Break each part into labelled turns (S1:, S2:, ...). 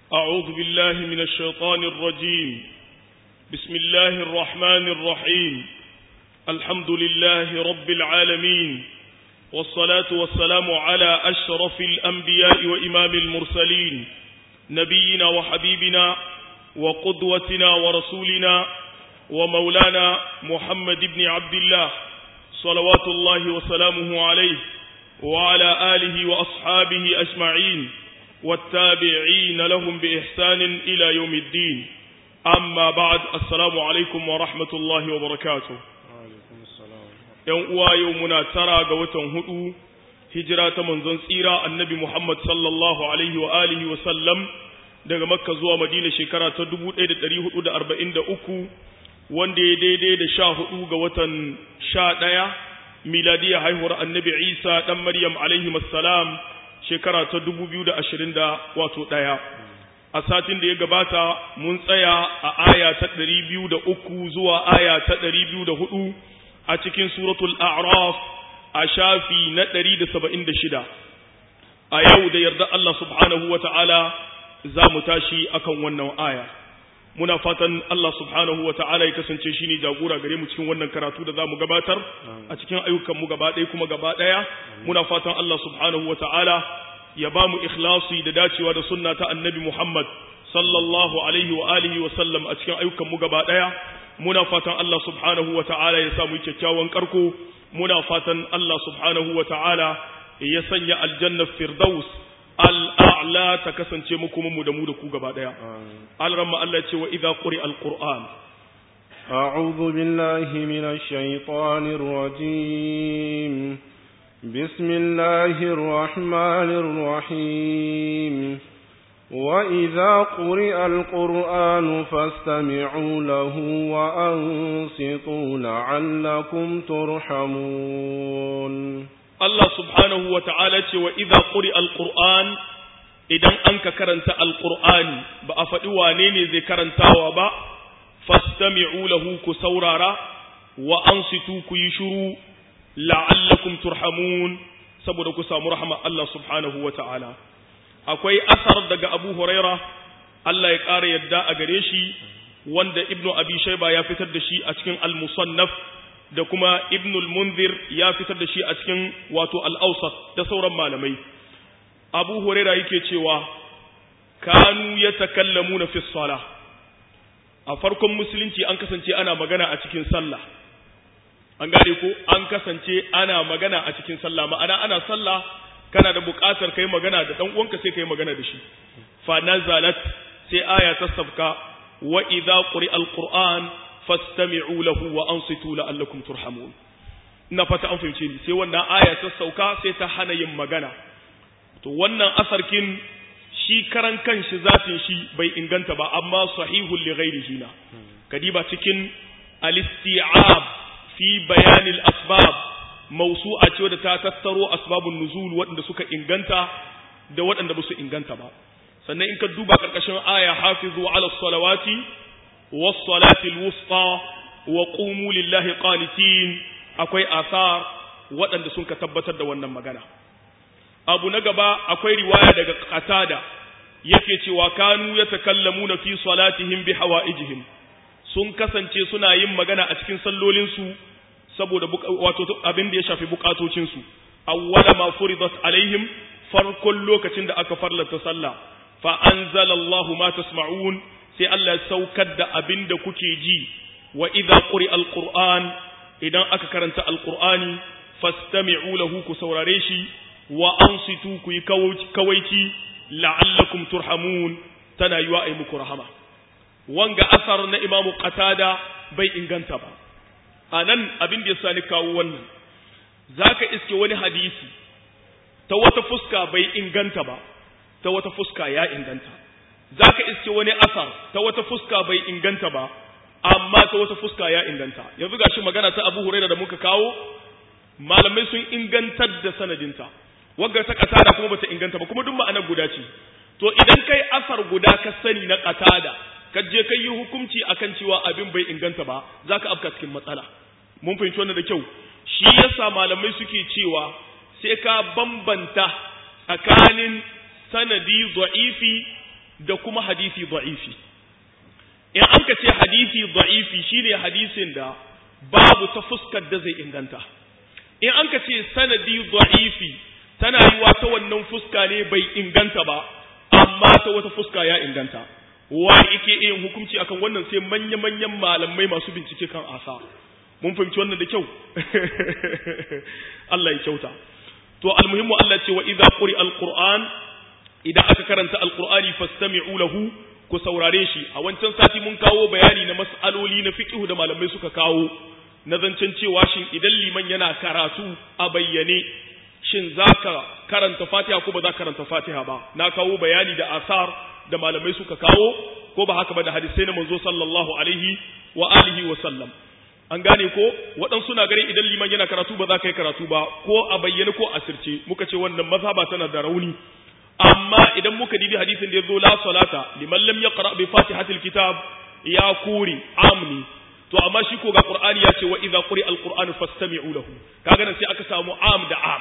S1: أعوذ بالله من الشيطان الرجيم بسم الله الرحمن الرحيم الحمد لله رب العالمين والصلاة والسلام على أشرف الأنبياء وإمام المرسلين نبينا وحبيبنا وقدوتنا ورسولنا ومولانا محمد بن عبد الله صلوات الله وسلامه عليه وعلى آله وأصحابه أجمعين والتابعين لهم بإحسان إلى يوم الدين أما بعد السلام عليكم ورحمة الله وبركاته ‘yan uwa yau muna tara ga watan hudu hijira ta manzon tsira annabi Muhammad sallallahu alaihi wa alihi wa sallam daga makka zuwa madina shekara ta 1443 wanda ya daidai da sha hudu ga watan sha ɗaya miladiya haihuwar annabi isa ɗan maryam alaihi salam shekara ta 2020 da wato ɗaya a satin da ya gabata mun tsaya a aya ta 203 zuwa aya ta 204 a cikin suratul a'raf a shafi na 176 a yau da yarda Allah subhanahu wa ta'ala za mu tashi akan wannan aya muna fatan Allah subhanahu wa ta'ala ya kasance shi ne jagora gare mu cikin wannan karatu da za mu gabatar a cikin ayyukanmu gaba ɗaya kuma gaba ɗaya muna fatan Allah subhanahu wa ta'ala ya ba mu ikhlasi da dacewa da sunna ta annabi Muhammad sallallahu alaihi wa alihi wa sallam a cikin ayyukanmu gaba ɗaya muna fatan Allah subhanahu wa ta'ala ya samu kyakkyawan karko muna fatan Allah subhanahu wa ta'ala ya sanya aljanna firdaus al'a'la ta kasance mu kuma mu da mu da ku gaba daya alramma Allah ce wa idza quri alquran
S2: أعوذ بالله من الشيطان الرجيم بسم الله الرحمن الرحيم وإذا قرئ القرآن فاستمعوا له وأنصتوا لعلكم ترحمون
S1: Allah subhanahu wa ta'ala ce wa idha quri alquran idan an ka karanta alqur'ani ba a faɗi wane ne zai karantawa ba fastami'u lahu ku saurara wa ansitu ku yi shiru la'allakum turhamun saboda ku samu rahama Allah subhanahu wa ta'ala akwai asar daga Abu Huraira Allah ya ƙara yadda a gare shi wanda Ibnu Abi Shayba ya fitar da shi a cikin al-Musannaf da kuma ibnul munzir ya fitar da shi a cikin wato al'ausat da sauran malamai abu huraira yake cewa kanu ya takallamu na fi sala a farkon musulunci an kasance ana magana a cikin sallah an gane ko an kasance ana magana a cikin sallah ma'ana ana sallah kana da buƙatar kai magana da ɗan uwanka sai kai magana da shi fa nazalat sai aya ta sabka wa idza quri alquran fastami'u lahu wa ansitu la'allakum turhamun ina fata an fahimce ni sai wannan aya ta sauka sai ta hana yin magana to wannan asarkin shi karan kanshi zatin shi bai inganta ba amma sahihul li ghairihi na kadiba cikin al-isti'ab fi bayan al-asbab mawsu'a ce da ta tattaro asbabun nuzul waɗanda suka inganta da waɗanda ba su inganta ba sannan in ka duba karkashin aya hafizu ala salawati والصلاة الوسطى وقوموا لله قانتين akwai asar waɗanda sun ka tabbatar da wannan magana abu na gaba akwai riwaya daga qatada yake cewa kanu yatakallamuna fi salatihim bi hawaijihim sun kasance suna yin magana a cikin sallolinsu saboda wato abin da ya shafi bukatocinsu awwala ma furidat alaihim farkon lokacin da aka farlata sallah fa anzalallahu ma tasma'un sai Allah ya saukar da abin da kuke ji wa idza quri alquran idan aka karanta alqurani fastami'u lahu ku saurare shi wa ansitu ku yi kawaici la'allakum turhamun tana yiwa ai muku rahama wanga asar na imamu qatada bai inganta ba anan abin da yasa ni kawo wannan zaka iske wani hadisi ta wata fuska bai inganta ba ta wata fuska ya inganta za ka iske wani asar ta wata fuska bai inganta ba amma ta wata fuska ya inganta yanzu ga shi magana ta abu huraira da muka kawo malamai sun ingantar da sanadinta wagga ta katada kuma bata inganta ba kuma duk ma'anar guda ce to idan kai asar guda ka sani na katada ka je kai yi hukunci akan cewa abin bai inganta ba za ka afka cikin matsala mun fahimci wannan da kyau shi yasa malamai suke cewa sai ka bambanta tsakanin sanadi da'ifi da kuma hadisi da'ifi in an ka ce hadisi da'ifi shine hadisin da babu ta fuskar da zai inganta in an ka ce sanadi da'ifi tana yiwa ta wannan fuska ne bai inganta ba amma ta wata fuska ya inganta wa yake yin hukunci akan wannan sai manya-manyan malamai masu bincike kan asa mun fahimci wannan da kyau Allah ya kyauta to almuhimmu Allah ce wa idza quri alquran idan aka karanta alqurani fastami'u lahu ku saurare shi a wancan sati mun kawo bayani na mas'aloli na fiqh da malamai suka kawo na zancen cewa shin idan liman yana karatu a bayyane shin zaka karanta Fatiha ko ba za ka karanta Fatiha ba na kawo bayani da asar da malamai suka kawo ko ba haka ba da hadisai na manzo sallallahu alaihi wa alihi wa sallam an gane ko waɗansu na ganin idan liman yana karatu ba za ka yi karatu ba ko a bayyane ko a sirce muka ce wannan mazhaba tana da rauni amma idan muka dibi hadisin da ya zo la salata liman lam yaqra bi fatihatil kitab ya kuri amni to amma shi ko ga qur'ani ya ce wa idza quri alqur'anu fastami'u lahu kaga nan sai aka samu am da am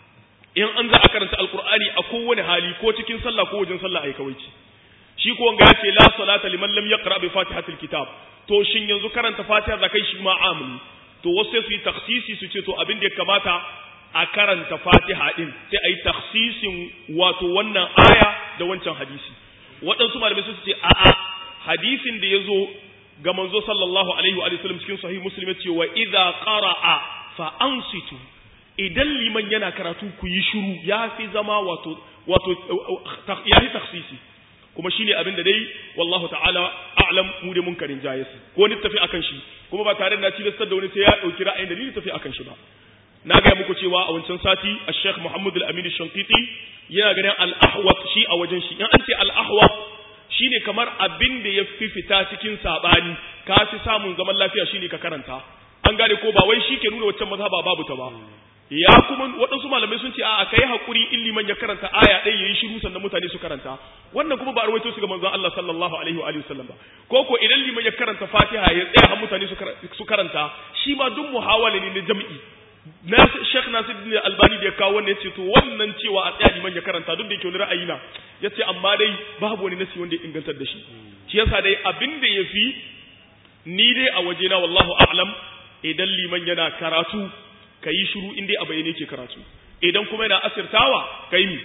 S1: in an za a karanta alqur'ani a kowane hali ko cikin sallah ko wajen sallah ai kawai ce shi ko wanga ya ce la salata liman lam yaqra bi fatihatil kitab to shin yanzu karanta fatiha za kai shi ma amni to wasu sai su yi taksisi su ce to abin da ya kamata a karanta fatiha din sai a yi taksisin wato wannan aya da wancan hadisi waɗansu malamai su ce a'a hadisin da ya zo ga manzo sallallahu alaihi wa sallam cikin sahih muslim ce wa idza qara'a fa ansitu idan liman yana karatu ku yi shiru ya fi zama wato wato ya fi taksisi kuma shine abin da dai wallahu ta'ala a'lam mu da munkarin jayis ko ni tafi akan shi kuma ba tare da na tilastar da wani sai ya dauki ra'ayin da ni tafi akan shi ba na ga muku cewa a wancan sati al-Sheikh Muhammad al-Amin al-Shanqiti yana ganin al-ahwat shi a wajen shi in an ce al-ahwat shine kamar abin da ya fi fita cikin sabani ka fi samun zaman lafiya shine ka karanta an gane ko ba wai shi ke nuna waccan mazhaba babu ta ba ya kuma waɗansu malamai sun ce a kai hakuri in liman ya karanta aya ɗaya yayi shiru sannan mutane su karanta wannan kuma ba rawaito su ga manzon Allah sallallahu alaihi wa alihi wasallam ba ko ko idan liman ya karanta Fatiha ya tsaya har mutane su karanta shi ma duk muhawala ne na jam'i na Sheikh Nasiruddin Albani da ya kawo wannan yace to wannan cewa a tsaya liman ya karanta duk da yake wani ra'ayi na yace amma dai babu wani nasi wanda ya ingantar da shi shi yasa dai abin da yafi ni dai a wajena wallahu a'lam idan liman yana karatu ka yi shiru in dai a bayyane ke karatu idan kuma yana asirtawa ka yi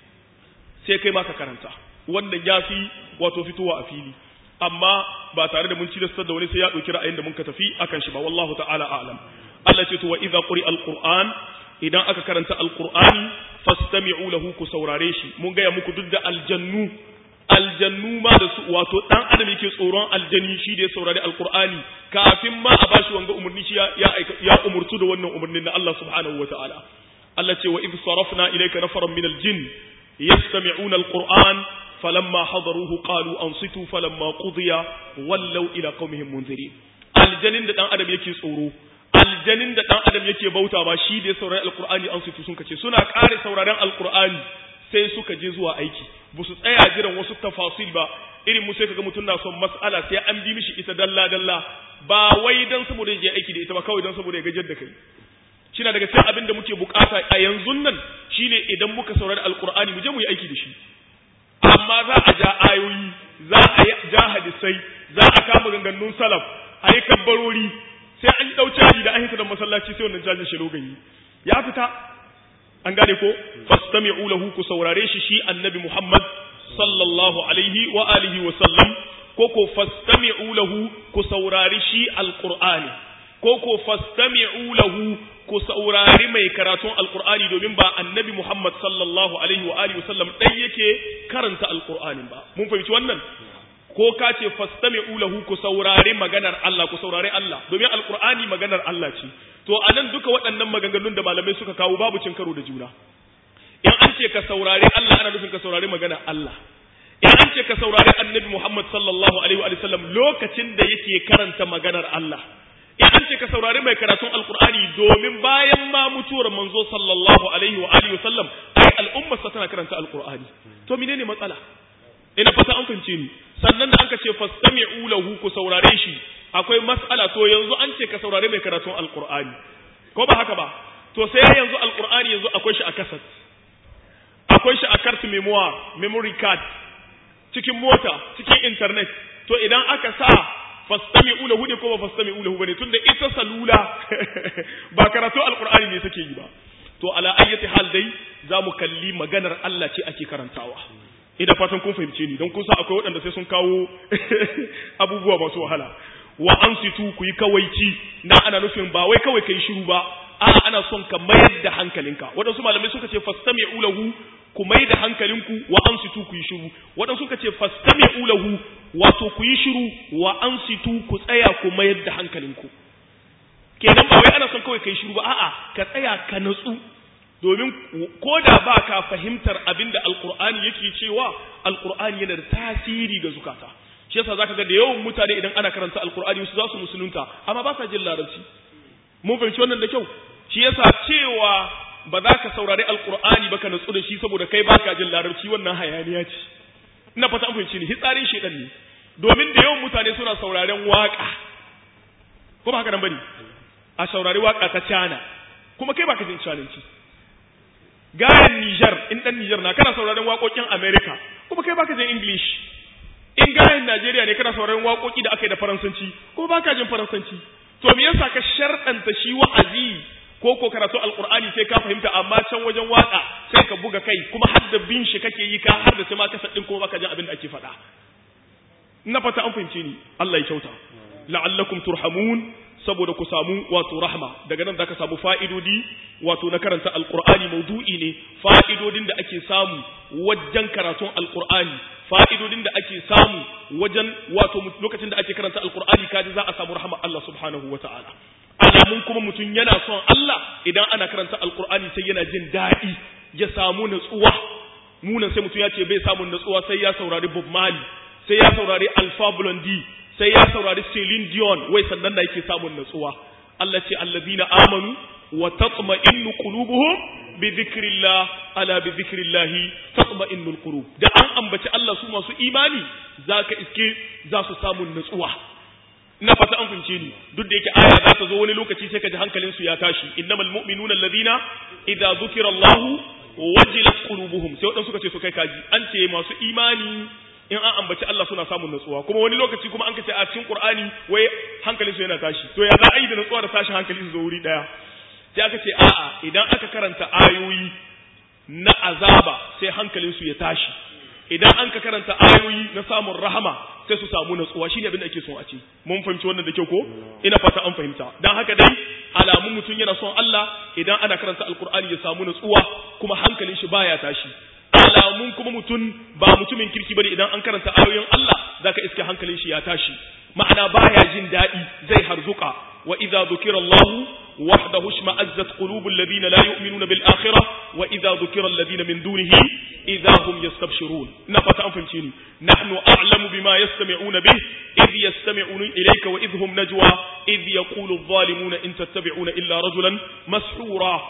S1: sai kai ma ka karanta wannan ya fi wato fitowa a fili amma ba tare da mun cilastar da wani sai ya ɗauki ra'ayin da mun ka tafi akan shi ba wallahu ta'ala a'lam Allah ce to wa idza quri alquran idan aka karanta alqur'ani fastami'u lahu ku saurare shi mun gaya muku duk da aljannu aljannu ma da su wato dan adam yake tsoron aljani shi da ya saurari alqur'ani kafin ma a bashi wanga umurni shi ya ya umurtu da wannan umurnin na Allah subhanahu wataala Allah ce wa idh sarafna ilayka nafaran min aljin yastami'una alqur'an falamma hadaruhu qalu ansitu falamma qudiya wallaw ila qaumihim munzirin aljanin da dan adam yake tsoro aljanin da dan adam yake bauta ba shi da ya saurari alqur'ani ansitu sun kace suna kare sauraren alqur'ani sai suka je zuwa aiki ba su tsaya jiran wasu tafasil ba irin mu sai kaga mutum na son mas'ala sai an bi mishi ita dalla dalla ba wai dan saboda ya je aiki da ita ba kawai dan saboda ya gajar da kai shine daga cikin abin da muke bukata a yanzu nan shine idan muka saurari alqur'ani mu je mu yi aiki da shi amma za a ja ayoyi za a ja hadisai za a kama ganganun salaf a yi kabbarori sai an dau caji da an hita da masallaci sai wannan cajin shi logayi ya fita an gane ko fastami'u lahu ku saurare shi shi annabi Muhammad sallallahu alaihi wa alihi wa sallam ko ko fastami'u lahu ku saurari shi alqur'ani ko ko fastami'u lahu ku saurari mai karatun alqur'ani domin ba annabi Muhammad sallallahu alaihi wa alihi wa sallam dai yake karanta alqur'ani ba mun fahimci wannan ko ka ce fastami'u lahu ku saurari maganar Allah ku saurari Allah domin alqur'ani maganar Allah ce to anan duka waɗannan maganganun da malamai suka kawo babu cin karo da juna in an ce ka saurari Allah ana nufin ka saurari maganar Allah in an ce ka saurari annabi Muhammad sallallahu alaihi wa sallam lokacin da yake karanta maganar Allah in an ce ka saurari mai karatun alqur'ani domin bayan ma mutuwar manzo sallallahu alaihi wa alihi wa sallam ai al'ummar sa tana karanta alqur'ani to menene matsala ina fata an fahimce ni sannan da anka ce fastami'u lahu ku saurare shi akwai mas'ala to yanzu an ce ka saurare mai karatun alqur'ani ko ba haka ba to sai yanzu alqur'ani yanzu akwai shi a kasat akwai shi a carte memoire memory card cikin mota cikin internet to idan aka sa fastami'u lahu ne ko ba fastami'u lahu bane tunda ita salula ba karatu alqur'ani ne take yi ba to ala ayyati hal dai zamu kalli maganar Allah ce ake karantawa ina fatan kun fahimce ni don kun san akwai waɗanda sai sun kawo abubuwa masu wahala wa ansitu ku yi kawaici na ana nufin ba wai kawai kai shiru ba a'a ana son ka mayar da hankalinka waɗansu malamai suka ce fastami'u lahu ku mai da hankalinku wa ansitu ku yi shiru waɗansu suka ce fastami'u lahu wato ku yi shiru wa ansitu ku tsaya ku mayar da hankalinku kenan ba wai ana son kawai kai shiru ba a'a ka tsaya ka natsu domin ko da ba ka fahimtar abin da alkur'ani yake cewa alkur'ani yana da tasiri ga zukata shi yasa zaka ga da yawan mutane idan ana karanta alkur'ani su za su musulunta amma ba sa jin larabci mun fahimci wannan da kyau shi yasa cewa ba za ka saurari alkur'ani ba ka natsu da shi saboda kai baka jin larabci wannan hayaniya ce ina fata an fahimci ni hitsarin shedan ne domin da yawan mutane suna sauraren waka ko ba haka nan bane a saurari waka ta cana kuma kai baka jin cananci gayan Niger in dan Niger na kana sauraron waƙoƙin America kuma kai baka jin English in gayan Najeriya ne kana sauraron waƙoƙi da aka yi da Faransanci kuma baka jin Faransanci to me yasa ka sharɗanta shi wa'azi ko ko karatu alqur'ani sai ka fahimta amma can wajen waka sai ka buga kai kuma har da bin shi kake yi ka har da sai ma ka sadin kuma baka jin abin da ake faɗa ina fata an fahimce ni Allah ya kyauta la'allakum turhamun saboda ku samu wato rahma daga nan zaka samu fa'idodi wato na karanta alqur'ani maudu'i ne fa'idodin da ake samu wajen karatun alqur'ani fa'idodin da ake samu wajen wato lokacin da ake karanta alqur'ani kaji za a samu rahma Allah subhanahu wata'ala alamun kuma mutum yana son Allah idan ana karanta alqur'ani sai yana jin daɗi ya samu natsuwa munan sai mutum ya ce bai samu natsuwa sai ya saurari Bob Marley sai ya saurari Alpha Blondy sai ya saurari Celine Dion wai sannan da yake samun natsuwa Allah ce allazina amanu wa tatma'innu qulubuhum bi dhikrillah ala bi dhikrillah tatma'innul qulub da an ambaci Allah su masu imani zaka iske za su samu natsuwa ina fata an fince ni duk da yake aya za ta zo wani lokaci sai ka ji hankalin su ya tashi innamal mu'minuna alladhina idza dhukira Allah wajilat qulubuhum sai wadansu suka ce su kai kaji an ce masu imani in an ambaci Allah suna samun natsuwa kuma wani lokaci kuma an kace a cikin Qur'ani wai hankalin su yana tashi to ya za a yi da natsuwa da tashin hankali su zo wuri daya sai aka ce a'a idan aka karanta ayoyi na azaba sai hankalin su ya tashi idan an ka karanta ayoyi na samun rahama sai su samu natsuwa shine abin da ake son a ce mun fahimci wannan da kyau ko ina fata an fahimta dan haka dai alamun mutum yana son Allah idan ana karanta alkur'ani ya samu natsuwa kuma hankalin shi baya tashi alamun kuma mutum ba mutumin kirki bane idan an karanta ayoyin Allah zaka iske hankalin shi ya tashi ma'ana baya jin daɗi zai harzuka wa idza dhukira Allah wahdahu shma'azzat qulubul ladina la yu'minuna bil akhirah wa idza dhukira alladhina min dunihi idza hum yastabshirun ina fata an fahimce ni nahnu a'lamu bima yastami'una bih idh yastami'una ilayka wa idh hum najwa idh yaqulu adh-dhalimuna in tattabi'una illa rajulan mashhura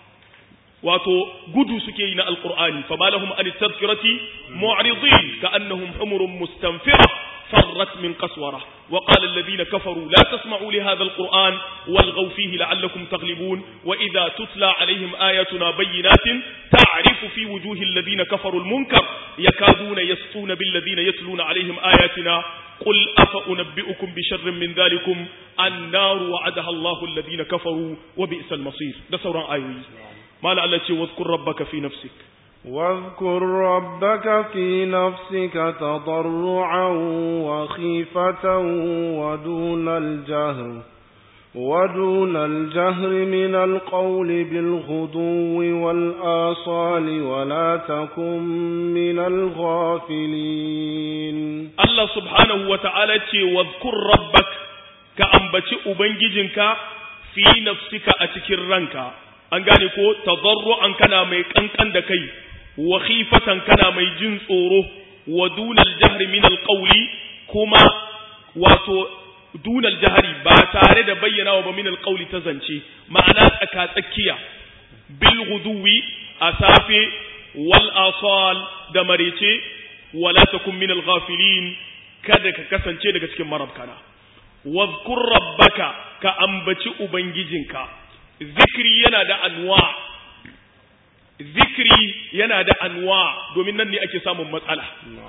S1: wato gudu suke yi na alqur'ani fa malahum an tadhkirati mu'ridin ka'annahum humurun mustanfira فرت من قسورة وقال الذين كفروا لا تسمعوا لهذا القرآن والغوا فيه لعلكم تغلبون وإذا تتلى عليهم آياتنا بينات تعرف في وجوه الذين كفروا المنكر يكادون يسطون بالذين يتلون عليهم آياتنا قل أفأنبئكم بشر من ذلكم النار وعدها الله الذين كفروا وبئس المصير ده سورة آيوي ما لعلتي واذكر ربك في نفسك
S2: واذكر ربك في نفسك تضرعا وخيفة ودون الجهر ودون الجهر من القول بالغدو والآصال ولا تكن من الغافلين
S1: الله سبحانه وتعالى واذكر ربك كأنبتي أبنججنك في نفسك أتكر رنك أنقاني كو تضرعا كان ميكنكن دكي wa khifatan kana mai jin tsoro wa dunal jahri min alqawli kuma wato dunal jahri ba tare da bayyana wa min alqawli ta zance ma'ana tsaka tsakiya bil ghuduwi a safe wal asal da marice wala takun min alghafilin kada ka kasance daga cikin marabkana wadhkur rabbaka ka ambaci ubangijinka zikri yana da anwa zikri yana da anwa domin nan ne ake samun matsala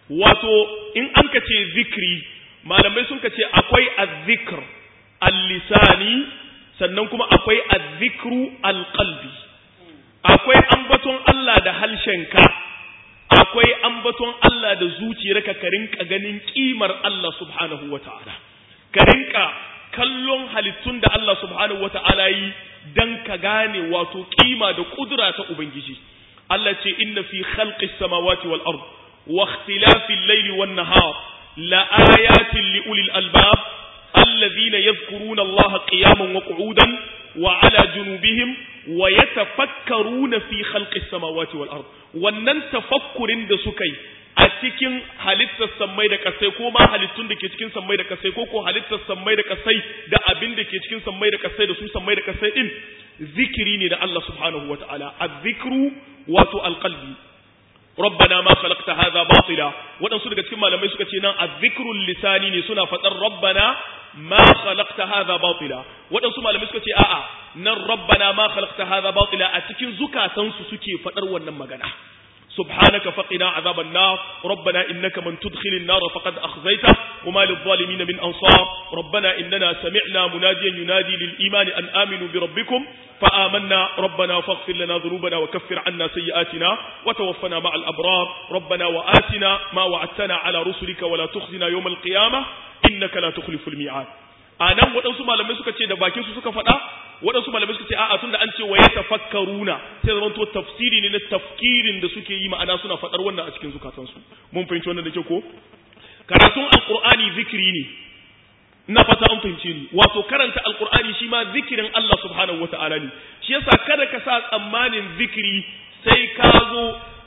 S1: wato in an ka ce zikri malamai sun ka ce akwai azzikr al-lisani sannan kuma akwai azzikru al-qalbi akwai ambaton Allah da halshenka akwai ambaton Allah da zuciyarka ka rinka ganin kimar Allah subhanahu wata'ala ka rinka kallon halittun da Allah subhanahu wata'ala yi dan ka gane wato kima da kudura ta ubangiji Allah ce inna fi khalqis samawati wal ard wa ikhtilafil layli wan nahar la ayatin li ulil albab alladhina yadhkuruna Allah qiyaman wa qu'udan wa ala junubihim wa yatafakkaruna fi khalqis samawati wal ard wannan tafakkurin da suka yi a cikin halittar sammai da kasai ko ma halittun da ke cikin sammai da kasai ko ko halittar sammai da kasai da abin da ke cikin sammai da kasai da su sammai da kasai din zikiri ne da Allah subhanahu wataala az-zikru wato alqalbi rabbana ma khalaqta hadha batila wadansu daga cikin malamai suka ce nan az-zikru lisani ne suna fadar rabbana ma khalaqta hadha batila wadansu malamai suka ce a'a nan rabbana ma khalaqta hadha batila a cikin zukatansu suke fadar wannan magana سبحانك فقنا عذاب النار ربنا إنك من تدخل النار فقد أخزيته وما للظالمين من أنصار ربنا إننا سمعنا مناديا ينادي للإيمان أن آمنوا بربكم فآمنا ربنا فاغفر لنا ذنوبنا وكفر عنا سيئاتنا وتوفنا مع الأبرار ربنا وآتنا ما وعدتنا على رسلك ولا تخزنا يوم القيامة إنك لا تخلف الميعاد a nan waɗansu malamai suka ce da bakin su suka faɗa waɗansu malamai suka ce a'a tunda an ce wa yatafakkaruna sai zaman to tafsiri ne na tafkirin da suke yi ma'ana suna faɗar wannan a cikin zukatansu mun fahimci wannan da ke ko karatun alqur'ani zikiri ne ina fata an fahimce ni wato karanta alqur'ani shi ma zikirin Allah subhanahu wataala ne shi yasa kada ka sa tsammanin zikiri sai ka zo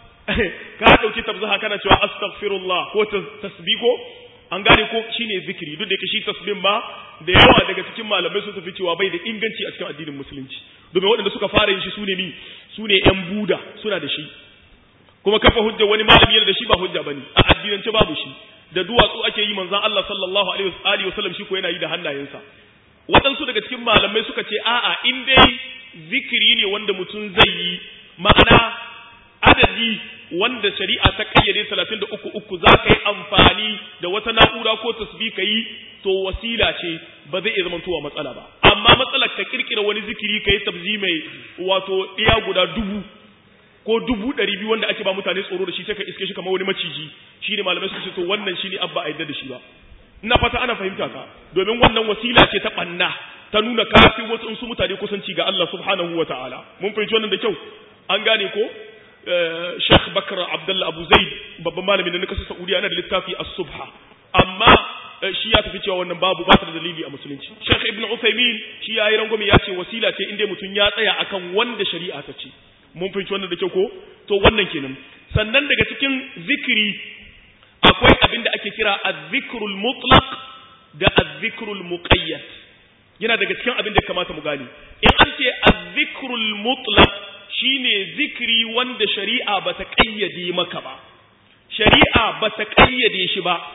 S1: ka dauki tabzaha kana cewa astaghfirullah ko tasbiho an gane ko shine zikiri duk da yake shi tasbih ma da yawa daga cikin malamai sun tafi cewa bai da inganci a cikin addinin musulunci domin waɗanda suka fara yin shi sune ni sune yan buda suna da shi kuma kafa hujja wani malami yana da shi ba hujja bane a addinance babu shi da duwatsu ake yi manzon Allah sallallahu alaihi wasallam shi ko yana yi da hannayensa waɗansu daga cikin malamai suka ce a'a in dai zikiri ne wanda mutum zai yi ma'ana adadi wanda shari'a ta kayyade 33 uku za ka yi amfani da wata na'ura ko tasbih ka yi to wasila ce ba zai iya zamantowa matsala ba amma matsalar ka kirkira wani zikiri ka yi tabzi mai wato iya guda dubu ko dubu ɗari biyu wanda ake ba mutane tsoro da shi sai ka iske shi kamar wani maciji shi ne malamai suka ce to wannan shi ne abba a yadda da shi ba ina fata ana fahimta ka domin wannan wasila ce ta ɓanna ta nuna kafin wasu in su mutane kusanci ga Allah subhanahu wa ta'ala mun fahimci wannan da kyau an gane ko Sheikh Bakar Abdullah Abu Zaid babban malami da na kasar Saudiya yana da littafi As-Subha amma shi ya tafi cewa wannan babu ba ta da dalili a musulunci Sheikh Ibn Uthaymeen shi ya yi rangwame ya ce wasila ce inda mutum ya tsaya akan wanda shari'a ta ce mun fahimci wannan da kyau ko to wannan kenan sannan daga cikin zikiri akwai abin da ake kira az-zikrul mutlaq da az-zikrul muqayyad yana daga cikin abin da kamata mu gane in an ce az-zikrul mutlaq shine zikiri wanda shari'a bata kayyade maka ba shari'a bata kayyade shi ba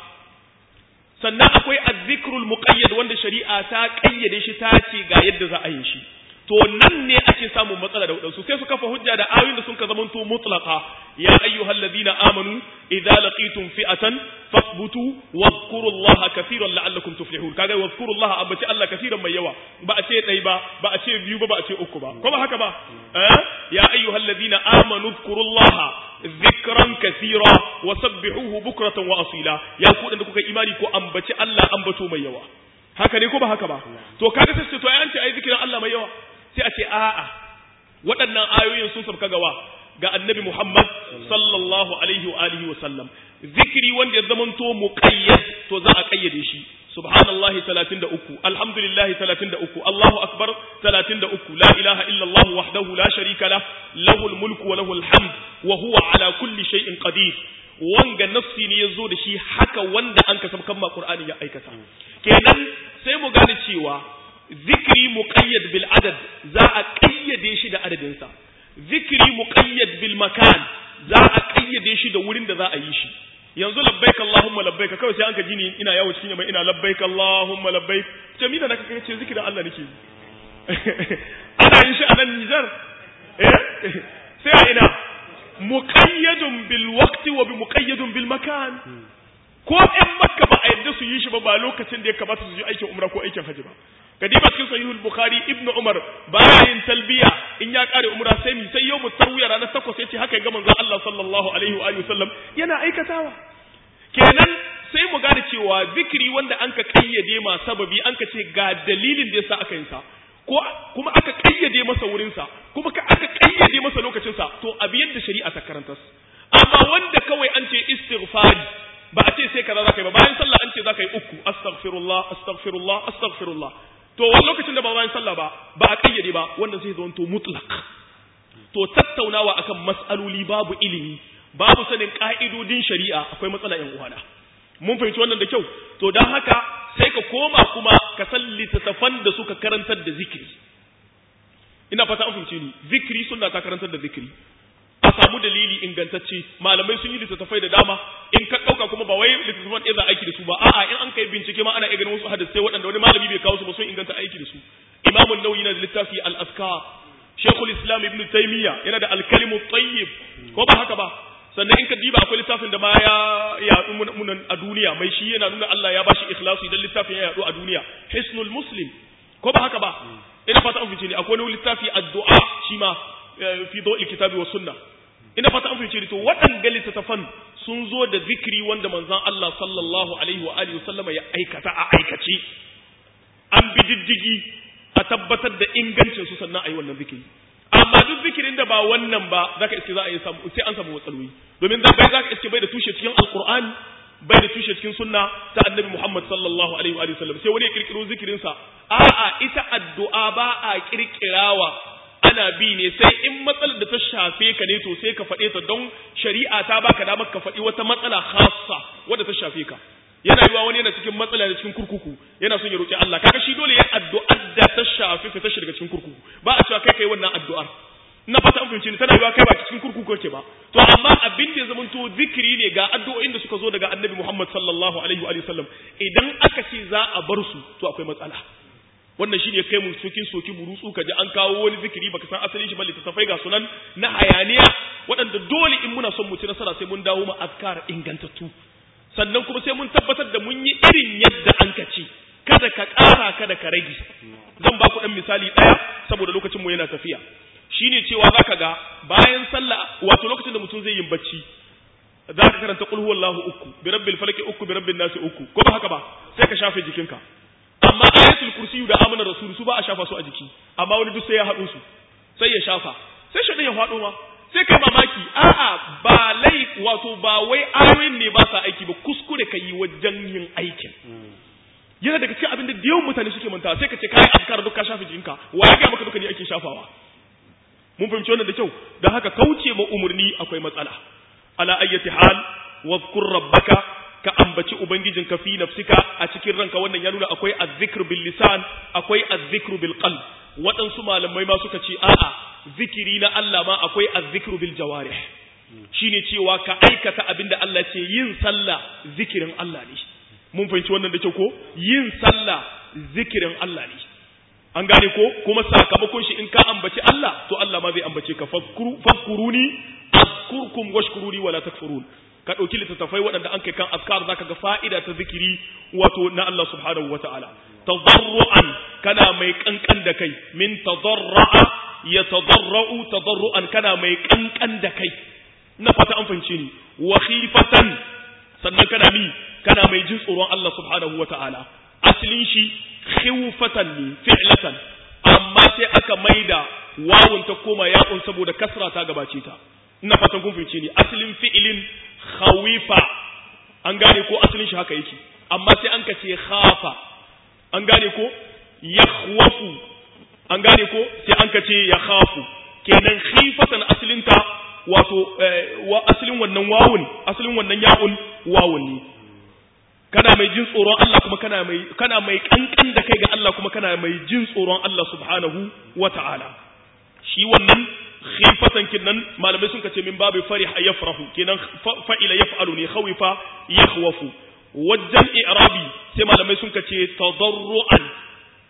S1: sannan akwai az-zikrul muqayyad wanda shari'a ta kayyade shi ta ce ga yadda za a yi shi to nan ne ake samun matsala da wadansu sai su kafa hujja da ayoyin da sun ka zamanto mutlaqa ya ayyuhal ladina amanu idza laqitum fi'atan fathbutu wadhkurullaha katiran la'allakum tuflihun kaga wadhkurullaha abace Allah katiran mai yawa ba a ce dai ba ba a ce biyu ba ba a ce uku ba ko ba haka ba eh ya ayyuhal ladina amanu dhkurullaha dhikran katira wa sabbihuhu bukratan wa asila ya ku da kuka imani ko ambaci Allah ambato mai yawa haka ne ko ba haka ba to kaga sai to ai an ce ai zikirin Allah mai yawa sai a ce a'a waɗannan ayoyin sun sabka gawa ga annabi Muhammad sallallahu alaihi wa alihi wa sallam zikiri wanda ya zamanto muqayyad to za a kayyade shi subhanallahi 33 alhamdulillahi 33 Allahu akbar 33 la ilaha illa Allah wahdahu la sharika lah lahul mulku wa lahul hamd wa huwa ala kulli shay'in qadir wanga nafsi ne yazo da shi haka wanda an kasab kan ma Qur'ani ya aikata kenan sai mu gane cewa zikiri muqayyad bil adad za a kayyade shi da adadin sa zikiri muqayyad bil makan za a kayyade shi da wurin da za a yi shi yanzu labbaik allahumma labbaik kawai sai an ka ji ni ina yawo cikin yamma ina labbaik allahumma labbaik ce mi da naka kace zikirin Allah nake ana yin shi a nan Nijar eh sai a ina muqayyadun bil waqti wa bi muqayyadun bil makan ko ɗan makka ba a yadda su yi shi ba ba lokacin da ya kamata su yi aikin umra ko aikin haji ba kadiba cikin sahihul bukhari ibnu umar baya yin talbiya in ya kare umra sai mi sai yau tarwiya ranar takwas yace haka ya ga manzon Allah sallallahu alaihi wa alihi wasallam yana aikatawa kenan sai mu gane cewa zikiri wanda an ka kayyade ma sababi an ka ce ga dalilin da yasa aka yin sa ko kuma aka kayyade masa wurin sa kuma ka aka kayyade masa lokacin sa to abi yadda shari'a ta karanta amma wanda kawai an ce istighfari ba a ce sai kaza zaka yi ba bayan sallah an ce zaka yi uku astaghfirullah astaghfirullah astaghfirullah to wani lokacin da ba bayan sallah ba ba a kayyade ba wannan sai zonto mutlaq to tattaunawa akan mas'aloli babu ilimi babu sanin ka'idodin shari'a akwai matsala yan uwana mun fahimci wannan da kyau to dan haka sai ka koma kuma ka san littattafan da suka karantar da zikiri ina fata an fahimce ni zikiri sunna ta karantar da zikiri a samu dalili ingantacce malamai sun yi littattafai da dama in ka ɗauka kuma ba wai littattafan ɗaya za aiki da su ba a'a in an kai bincike ma ana iya ganin wasu hadisai waɗanda wani malami bai kawo su ba sun inganta aiki da su imamun nawawi yana da littafi al-askar shekul islam ibn taymiya yana da al-kalimu tayyib ko ba haka ba sannan in ka diba akwai littafin da ma ya yaɗu munan a duniya mai shi yana nuna Allah ya bashi ikhlasu idan littafin ya yaɗu a duniya hisnul muslim ko ba haka ba ina fata an fice ne akwai wani littafi addu'a shi ma fi dawil kitabi wa sunna ina fata an fice to waɗanda littattafan sun zo da zikiri wanda manzon Allah sallallahu alaihi wa alihi wasallama ya aikata a aikace an bi diddigi a tabbatar da ingancin su sannan a yi wannan zikiri amma duk zikirin da ba wannan ba zaka iske za a yi samu sai an samu matsaloli domin da bai zaka iske bai da tushe cikin alqur'ani bai da tushe cikin sunna ta annabi Muhammad sallallahu alaihi wa sallam sai wani ya kirkiro zikirin sa a'a ita addu'a ba a kirkirawa ana bi ne sai in matsalar da ta shafe ka ne to sai ka faɗe ta don shari'a ta baka damar ka faɗi wata matsala khassa wadda ta shafe ka yana yiwa wani yana cikin matsala da cikin kurkuku yana son ya roki Allah kaga shi dole ya addu'ar da ta shafi fita shi daga cikin kurkuku ba a cewa kai kai wannan addu'ar na fata an fahimci ni tana yiwa kai ba cikin kurkuku kake ba to amma abin da ya zama to zikiri ne ga addu'o'in da suka zo daga Annabi Muhammad sallallahu alaihi wa sallam idan aka ce za a bar su to akwai matsala wannan shine kai mu cikin soki burutsu kaji an kawo wani zikiri baka san asalin shi ba littattafai ga sunan na hayaniya waɗanda dole in muna son mu ci nasara sai mun dawo ma azkar ingantattu sannan kuma sai mun tabbatar da mun yi irin yadda an ka ci kada ka ƙara kada ka rage zan ba ku ɗan misali ɗaya saboda lokacin mu yana tafiya shine cewa zaka ga bayan sallah wato lokacin da mutum zai yin bacci za ka karanta qul huwallahu uku bi rabbil falaki uku bi rabbin nasi uku ko ba haka ba sai ka shafe jikinka amma ayatul kursiyu da amana rasul su ba a shafa su a jiki amma wani duk sai ya haɗu su sai ya shafa sai shaɗin ya faɗo ma sai kai mamaki a'a ba lai wato ba wai ayoyin ne ba sa aiki ba kuskure ka yi wajen yin aikin yana daga cikin abin da yawan mutane suke manta sai ka ce kai azkar duk ka shafe jikinka wa ya ga maka duka ne ake shafawa mun fahimci wannan da kyau dan haka kauce ma umurni akwai matsala ala ayyati hal wadhkur rabbaka ka ambaci ubangijinka fi nafsika a cikin ranka wannan ya nuna akwai azzikr bil lisan akwai azzikr bil qalb waɗansu malamai ma suka ce a'a zikiri na Allah ma akwai azzikr bil jawarih shine cewa ka aikata abinda Allah ce yin sallah zikirin Allah ne mun fahimci wannan da kyau ko yin sallah zikirin Allah ne an gane ko kuma sakamakon shi in ka ambaci Allah to Allah ma zai ambace ka fadkuruni azkurkum washkuruni wala takfurun ka ɗauki littattafai waɗanda an kai kan askar zaka ga fa'ida ta zikiri wato na Allah subhanahu wata'ala tadarru'an kana mai kankan da kai min tadarra'a ya tadarra'u tadarru'an kana mai kankan da kai na fata an fahimce ni wa khifatan sannan kana mi kana mai jin tsoron Allah subhanahu wata'ala asalin shi khifatan ne fi'latan amma sai aka maida wawun ta koma ya'un saboda kasra ta gabace ta ina fatan kun fahimce ni asalin fi'ilin khawifa an gane ko asalin shi haka yake amma sai an kace khafa an gane ko yakhwafu an gane ko sai an kace ya khafu kenan khifatan asalin ta wato wa asalin wannan wawun asalin wannan ya'un wawun ne kana mai jin tsoron Allah kuma kana mai kana mai kankan da kai ga Allah kuma kana mai jin tsoron Allah subhanahu wata'ala shi wannan khifatan kinnan malamai sun kace min babu fariha yafrahu kenan fa'ila yaf'alu ne khawifa yakhwafu wajen i'rabi sai malamai sun kace tadarruan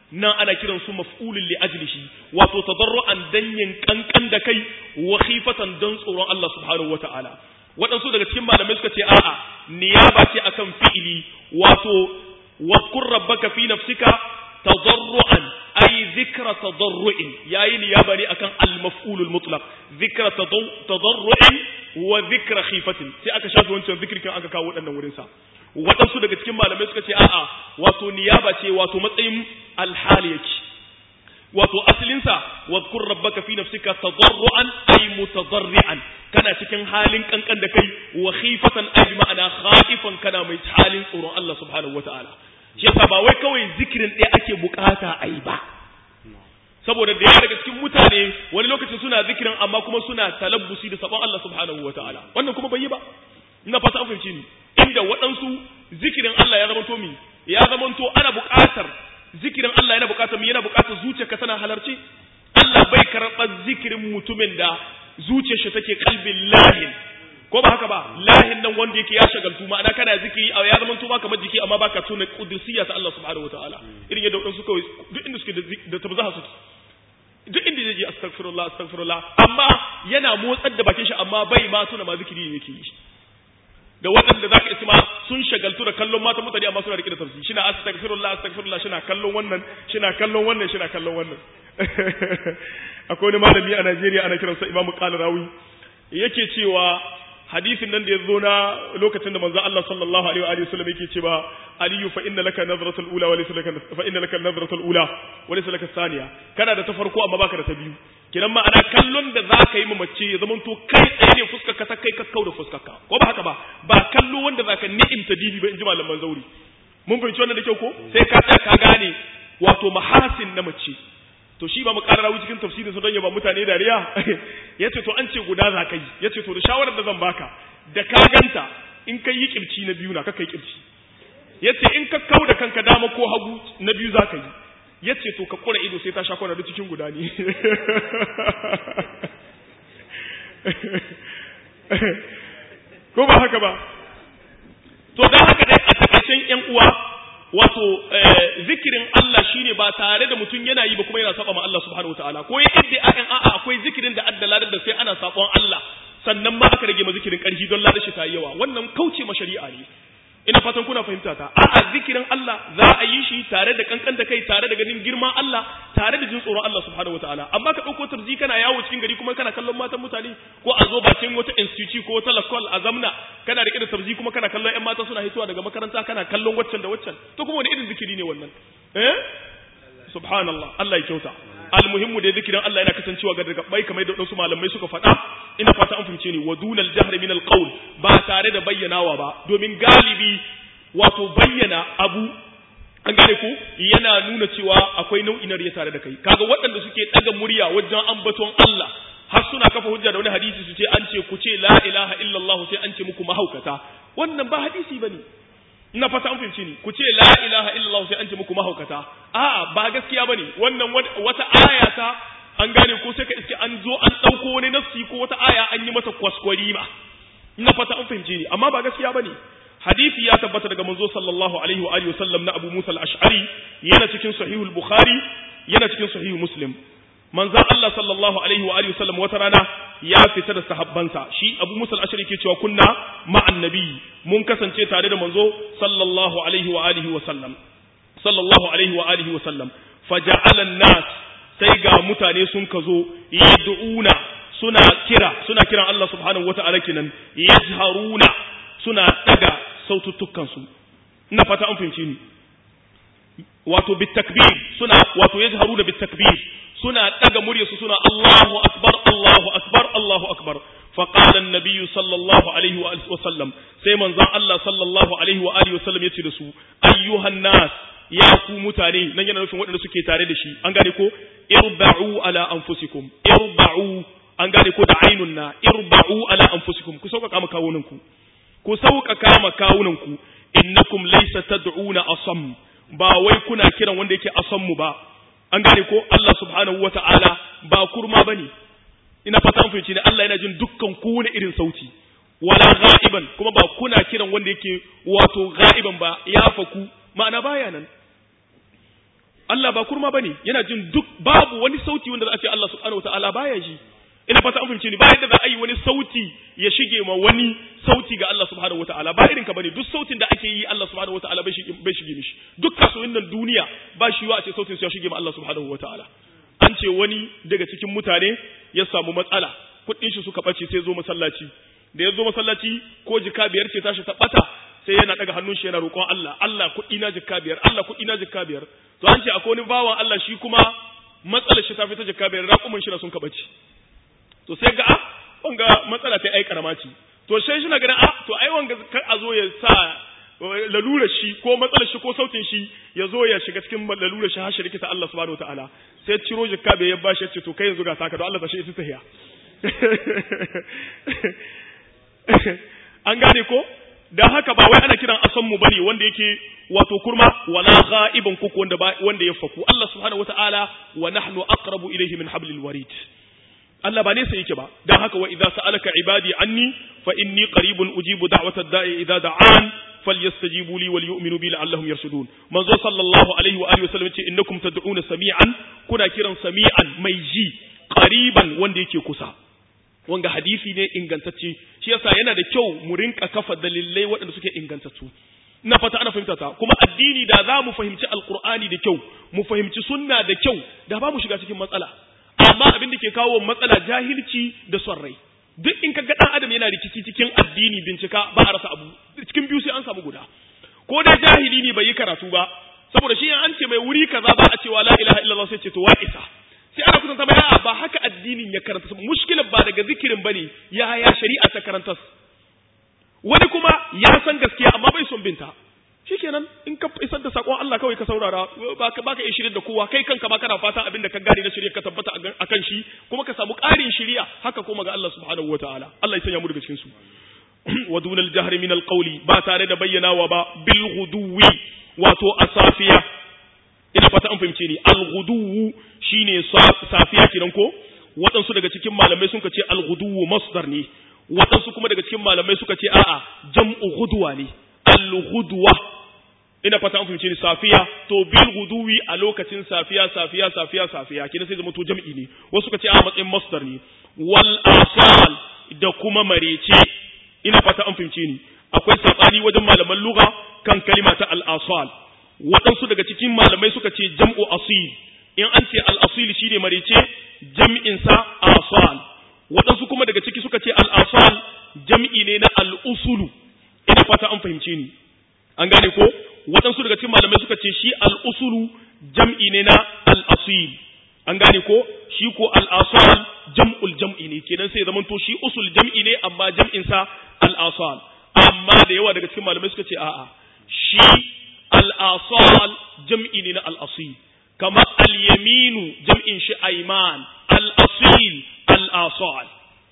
S1: nan ana kiran su maf'ulun li ajlihi wato tadarruan danyin kankan da kai wa khifatan dan tsoron Allah subhanahu wata'ala waɗansu daga cikin malamai suka ce a'a niyaba ce akan fi'ili wato wadkur rabbaka fi nafsika tadarruan ay zikra tadarru'in yayi niyaba ne akan al-maf'ulul mutlaq zikra tadarru'in wa zikra khifatin sai aka shafe wancan zikirkin aka kawo waɗannan wurin sa waɗansu daga cikin malamai suka ce a'a wato niyaba ce wato matsayin alhali yake wato asalinsa wadkur rabbaka fi nafsika tadarruan ay mutadarrian kana cikin halin kankan da kai wa khifatan ay bi ma'ana khaifan kana mai halin tsoron Allah subhanahu wataala shi yasa ba wai kawai zikirin ɗaya ake bukata ai ba saboda da yawa daga cikin mutane wani lokacin suna zikirin amma kuma suna talabbusi da sabon Allah subhanahu wataala wannan kuma bai yi ba ina fata an fahimci ni inda waɗansu zikirin Allah ya zamanto mi ya zamanto ana buƙatar zikirin Allah yana buƙatar mi yana buƙatar zuciyarka tana halarci Allah bai karɓar zikirin mutumin da zuciyar shi take kalbin lahin ko ba haka ba lahin nan wanda yake ya shagaltu ma'ana kana zikiri a ya zamanto ba kamar jiki amma baka tuna kudusiyya ta Allah subhanahu wataala irin yadda waɗansu kawai duk inda suke da tabzaha suke duk inda zai je astaghfirullah astaghfirullah amma yana motsar da bakin shi amma bai ma tuna ma zikiri yake yi da waɗanda zaka isi ma sun shagaltu da kallon mata mutane amma suna rike da tafsiri shina astaghfirullah astaghfirullah shina kallon wannan shina kallon wannan shina kallon wannan akwai wani malami a Najeriya ana kiransa Imam Qalrawi yake cewa hadisin nan da ya zo na lokacin da manzo Allah sallallahu alaihi wa sallam yake cewa aliyu fa inna laka nazratul ula wa laysa laka fa inna laka nazratul ula wa laysa laka thaniya kana da ta farko amma baka da ta biyu kinan ma'ana kallon da zaka yi ma mace ya zama to kai tsaye ne fuskar ka ta kai kakkau da fuskar ka ko ba haka ba ba kallo wanda zaka ni'imta dibi ba in ji malaman zauri mun fahimci wannan da kyau ko sai ka tsaya ka gane wato mahasin na mace to shi ba mu ƙara rawu cikin tafsirin su don ya ba mutane dariya yace to an ce guda za ka yi yace to da shawarar da zan baka da ka ganta in kai yi kirci na biyu na ka kai kirci yace in ka kau da kanka dama ko hagu na biyu za ka yi yace to ka kura ido sai ta sha kwana duk cikin guda ne ko ba haka ba to dan haka dai a takaicen yan uwa wato zikirin Allah shine ba tare da mutum yana yi ba kuma yana saba ma Allah subhanahu wataala ko ya idda akan a'a akwai zikirin da addala da sai ana sabon Allah sannan ma aka rage ma zikirin karfi don ladar shi ta yi yawa wannan kauce ma shari'a ne ina fatan kuna fahimta ta a'a zikirin Allah za a yi shi tare da kankan da kai tare da ganin girman Allah tare da jin tsoron Allah subhanahu wataala amma ka dauko tarzi kana yawo cikin gari kuma kana kallon matan mutane ko a zo bakin wata institute ko wata lakol a zamna kana rike da tarzi kuma kana kallon ƴan mata suna hitowa daga makaranta kana kallon waccan da waccan to kuma wani irin zikiri ne wannan eh subhanallah Allah ya kyauta almuhimmu da zikirin Allah yana kasancewa ga daga bai kamar da wasu malamai suka faɗa ina fata an fahimce ni wa dunal jahr min alqawl ba tare da bayyanawa ba domin galibi wato bayyana abu an gane ku yana nuna cewa akwai nau'i na riya tare da kai kaga waɗanda suke ɗaga murya wajen ambaton Allah har suna kafa hujja da wani hadisi su ce an ce ku ce la ilaha illallah sai an ce muku mahaukata wannan ba hadisi bane ina fata an fahimci ni ku ce la ilaha illallah sai an ce muku mahaukata a'a ba gaskiya bane wannan wata aya ta an gane ko sai ka iske an zo an dauko wani nafsi ko wata aya an yi mata kwaskwari ma ina fata an fahimci ni amma ba gaskiya bane hadisi ya tabbata daga manzo sallallahu alaihi wa alihi wasallam na Abu Musa al-Ash'ari yana cikin sahih al-Bukhari yana cikin sahih Muslim manzon Allah sallallahu alaihi wa alihi wasallam wata rana ya fita da sahabbansa shi Abu Musa al-Ash'ari ke cewa kunna ma'an nabi mun kasance tare da manzo sallallahu alaihi wa alihi wasallam sallallahu alaihi wa alihi wasallam faja'ala an-nas sai ga mutane sun kazo yad'una suna kira suna kiran Allah subhanahu wata'ala kenan yajharuna suna daga saututtukansu ina fata an fahimci ni wato bitakbir suna wato yajharuna bitakbir suna daga muryarsu suna Allahu akbar Allahu akbar Allahu akbar fa qala an-nabiy sallallahu alaihi wa sallam sai manzon Allah sallallahu alaihi wa alihi wa sallam yace da su ayyuhan nas ya ku mutane nan yana nufin waɗanda suke tare da shi an gane ko irba'u ala anfusikum irba'u an gane ko da ainun na irba'u ala anfusikum ku sauƙaƙa ma kawunanku ku sauƙaƙa ma kawunanku innakum laysa tad'una asam ba wai kuna kiran wanda yake asam mu ba an gane ko Allah subhanahu wata'ala ba kurma bane ina fata an fahimci ne Allah yana jin dukkan kowane irin sauti wala ghaiban kuma ba kuna kiran wanda yake wato ghaiban ba ya faku ma'ana baya nan Allah ba kurma bane yana jin duk babu wani sauti wanda za a ce Allah subhanahu wataala baya ji ina fata an fahimce ni ba yadda za a yi wani sauti ya shige ma wani sauti ga Allah subhanahu wataala ba irin ka bane duk sautin da ake yi Allah subhanahu wataala bai shige bai shige mishi duk kasuwannin nan duniya ba shi wa a ce sautin su ya shige ma Allah subhanahu wataala an ce wani daga cikin mutane ya samu matsala kuɗin shi suka bace sai zo masallaci da ya zo masallaci ko jika biyar ce tashi ta bata sai yana daga hannun shi yana roƙon Allah Allah kuɗi na jika biyar Allah kuɗi na jika biyar to an ce akwai wani bawan Allah shi kuma matsalar shi ta fita jika biyar raƙumin shi na sun kabaci to sai ga ah wanga matsala ta ai karama ce to sai shi na ganin ah to ai wanga kar a zo ya sa lalurar shi ko matsalar shi ko sautin shi ya zo ya shiga cikin lalurar shi har shi rikita Allah subhanahu wataala sai ciro jikka bai ya bashi ya ce to kai yanzu ga saka don Allah ta shi ita tahiya an gane ko dan haka ba wai ana kiran asan mu bane wanda yake wato kurma wala ghaiban kuku wanda wanda ya faku Allah subhanahu wataala wa nahnu aqrabu ilayhi min hablil warid Allah ba nesa yake ba dan haka wa idza sa'alaka ibadi anni fa inni qaribun ujibu da'wata da'i idza da'an falyastajibu li wal yu'minu bi la'allahum yarshudun manzo sallallahu alaihi wa alihi wasallam ce innakum tad'una sami'an kuna kiran sami'an mai ji qariban wanda yake kusa wanga hadisi ne ingantacce shi yasa yana da kyau mu rinka kafa dalilai waɗanda suke ingantattu ina fata ana fahimta ta kuma addini da za mu fahimci alqur'ani da kyau mu fahimci sunna da kyau da ba mu shiga cikin matsala amma abin da ke kawo matsala jahilci da son rai duk in ka ga dan adam yana rikici cikin addini bincika ba a rasa abu cikin biyu sai an samu guda ko dai jahili ne bai yi karatu ba saboda shi an ce mai wuri kaza ba a cewa la ilaha illallah sai ce to wa isa sai ana kusanta mai a'a ba haka addinin ya karanta mushkilar ba daga zikirin bane ya ya shari'a ta karanta wani kuma ya san gaskiya amma bai son binta shikenan in ka isar da sakon Allah kawai ka saurara baka baka iya shirye da kowa kai kanka ba kana fatan abin da ka gane na shirye ka tabbata akan shi kuma ka samu ƙarin shiriya haka kuma ga Allah subhanahu wataala Allah ya sanya mu daga cikin su wa dunal jahri min alqawli ba tare da bayyanawa ba bil ghuduwi wato asafiya ina fata an fahimce ni al ghuduwu shine safiya kiran ko waɗansu daga cikin malamai sun ce al ghuduwu masdar ne waɗansu kuma daga cikin malamai suka ce a'a jam'u ghudwa ne al ghudwa ina fata an fahimce ni safiya to bil guduwi a lokacin safiya safiya safiya safiya kina sai zama to jam'i ne wasu suka ce a matsayin masdar ne wal asal da kuma marece ina fata an fahimce ni akwai sabani wajen malaman lugha kan kalima ta al asal waɗansu daga cikin malamai suka ce jam'u asil in an ce al asil shine marece jam'in sa asal waɗansu kuma daga ciki suka ce al asal jam'i ne na al usulu ina fata an fahimce ni an gane ko waɗansu daga cikin malamai suka ce shi al'usulu jam'i ne na al'asil an gane ko shi ko al'asal jam'ul jam'i ne kenan sai zaman to shi usul jam'i ne amma jam'insa al'asal amma da yawa daga cikin malamai suka ce a'a shi al'asal jam'i ne na al'asil kama al-yaminu jam'in shi aiman al'asil al'asal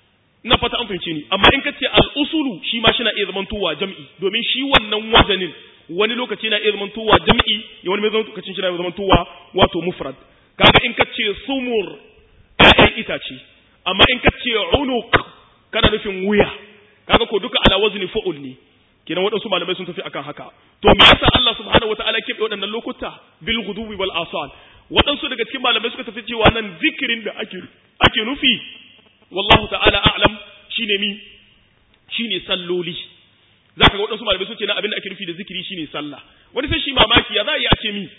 S1: na fata an fahimce ni amma in ka ce al'usulu shi ma shi na iya zamantowa jam'i domin shi wannan wazanin wani lokaci na iya zamantowa jam'i ya wani lokacin shi na iya zamantowa wato mufrad kaga in ka ce sumur ƴaƴan itace amma in ka ce unuq kana nufin wuya kaga ko duka ala wazni fa'ul ne kenan waɗansu malamai sun tafi akan haka to me yasa Allah subhanahu wataala ke waɗannan lokuta bil ghudubi wal asal waɗansu daga cikin malamai suka tafi cewa nan zikirin da ake ake nufi wallahu ta'ala a'lam shine mi shine salloli zaka ga waɗansu malamai sun ce na abin da ake nufi da zikiri shine sallah wani sai shi mamaki ya za a yi a ce mi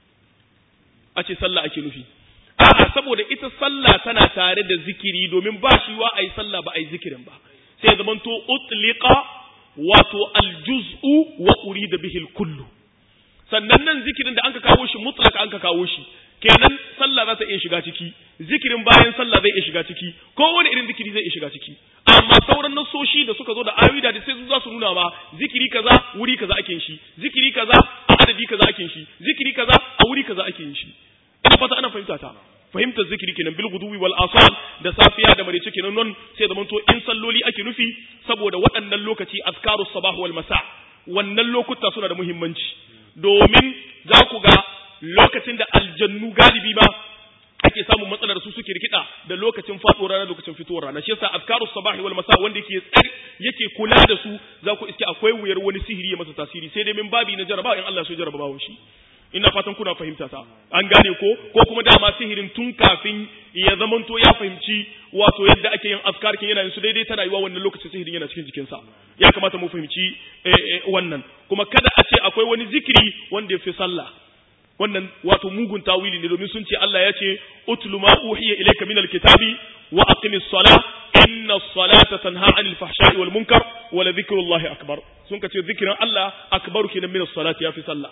S1: a ce sallah ake nufi a'a saboda ita sallah tana tare da zikiri domin ba shi wa ayi sallah ba ayi zikirin ba sai ya zamanto utliqa wato aljuz'u wa urida bihi kullu sannan nan zikirin da anka kawo shi mutlaka anka kawo shi kenan sallah za ta iya shiga ciki zikirin bayan sallah zai iya shiga ciki kowane irin zikiri zai iya shiga ciki amma sauran nasoshi da suka zo da ayoyi da sai su za su nuna ma zikiri kaza wuri kaza ake shi zikiri kaza a adadi kaza ake shi zikiri kaza a wuri kaza ake yin shi ina fata ana fahimta ta fahimtar zikiri kenan bil guduwi wal asal da safiya da marece kenan non sai da manto in salloli ake nufi saboda waɗannan lokaci azkarus sabah wal masa wannan lokuta suna da muhimmanci domin za ku ga lokacin da aljannu galibi ma ake samun matsalar su suke rikida da lokacin faɗuwar rana lokacin fitowar rana shi yasa azkarus sabahi wal masa wanda yake tsari yake kula da su za ku iske akwai wuyar wani sihiri ya masa tasiri sai dai min babi na jaraba in Allah so jaraba bawon shi ina fatan kuna fahimta ta an gane ko ko kuma dama sihirin tun kafin ya zamanto ya fahimci wato yadda ake yin askar kin yana yin su daidai ta rayuwa wannan lokacin sihirin yana cikin jikinsa ya kamata mu fahimci wannan kuma kada a ce akwai wani zikiri wanda ya fi sallah wannan wato mugun tawili ne domin sun ce Allah ya ce utlu ma uhiya ilayka minal kitabi wa aqimis salah inna salata tanha anil fahsha'i wal munkar wa la dhikrullahi akbar sun ka ce zikirin Allah akbaru kenan min salati ya fi sallah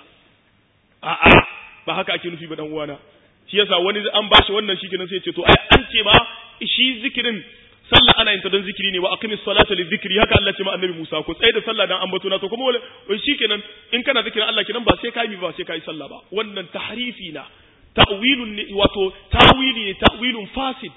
S1: a'a ba haka ake nufi ba dan uwana shi yasa wani an bashi wannan shi kenan sai ya ce to ai an ce ma shi zikirin sallah ana yin ta don zikiri ne wa aqimis salata li zikri haka Allah ce ma annabi Musa ko tsaye da sallah dan ambato na to kuma wala shikenan in kana zikirin Allah kenan ba sai kai mi ba sai kai sallah ba wannan tahrifi na ta'wilun ne wato tawili ne ta'wilun fasid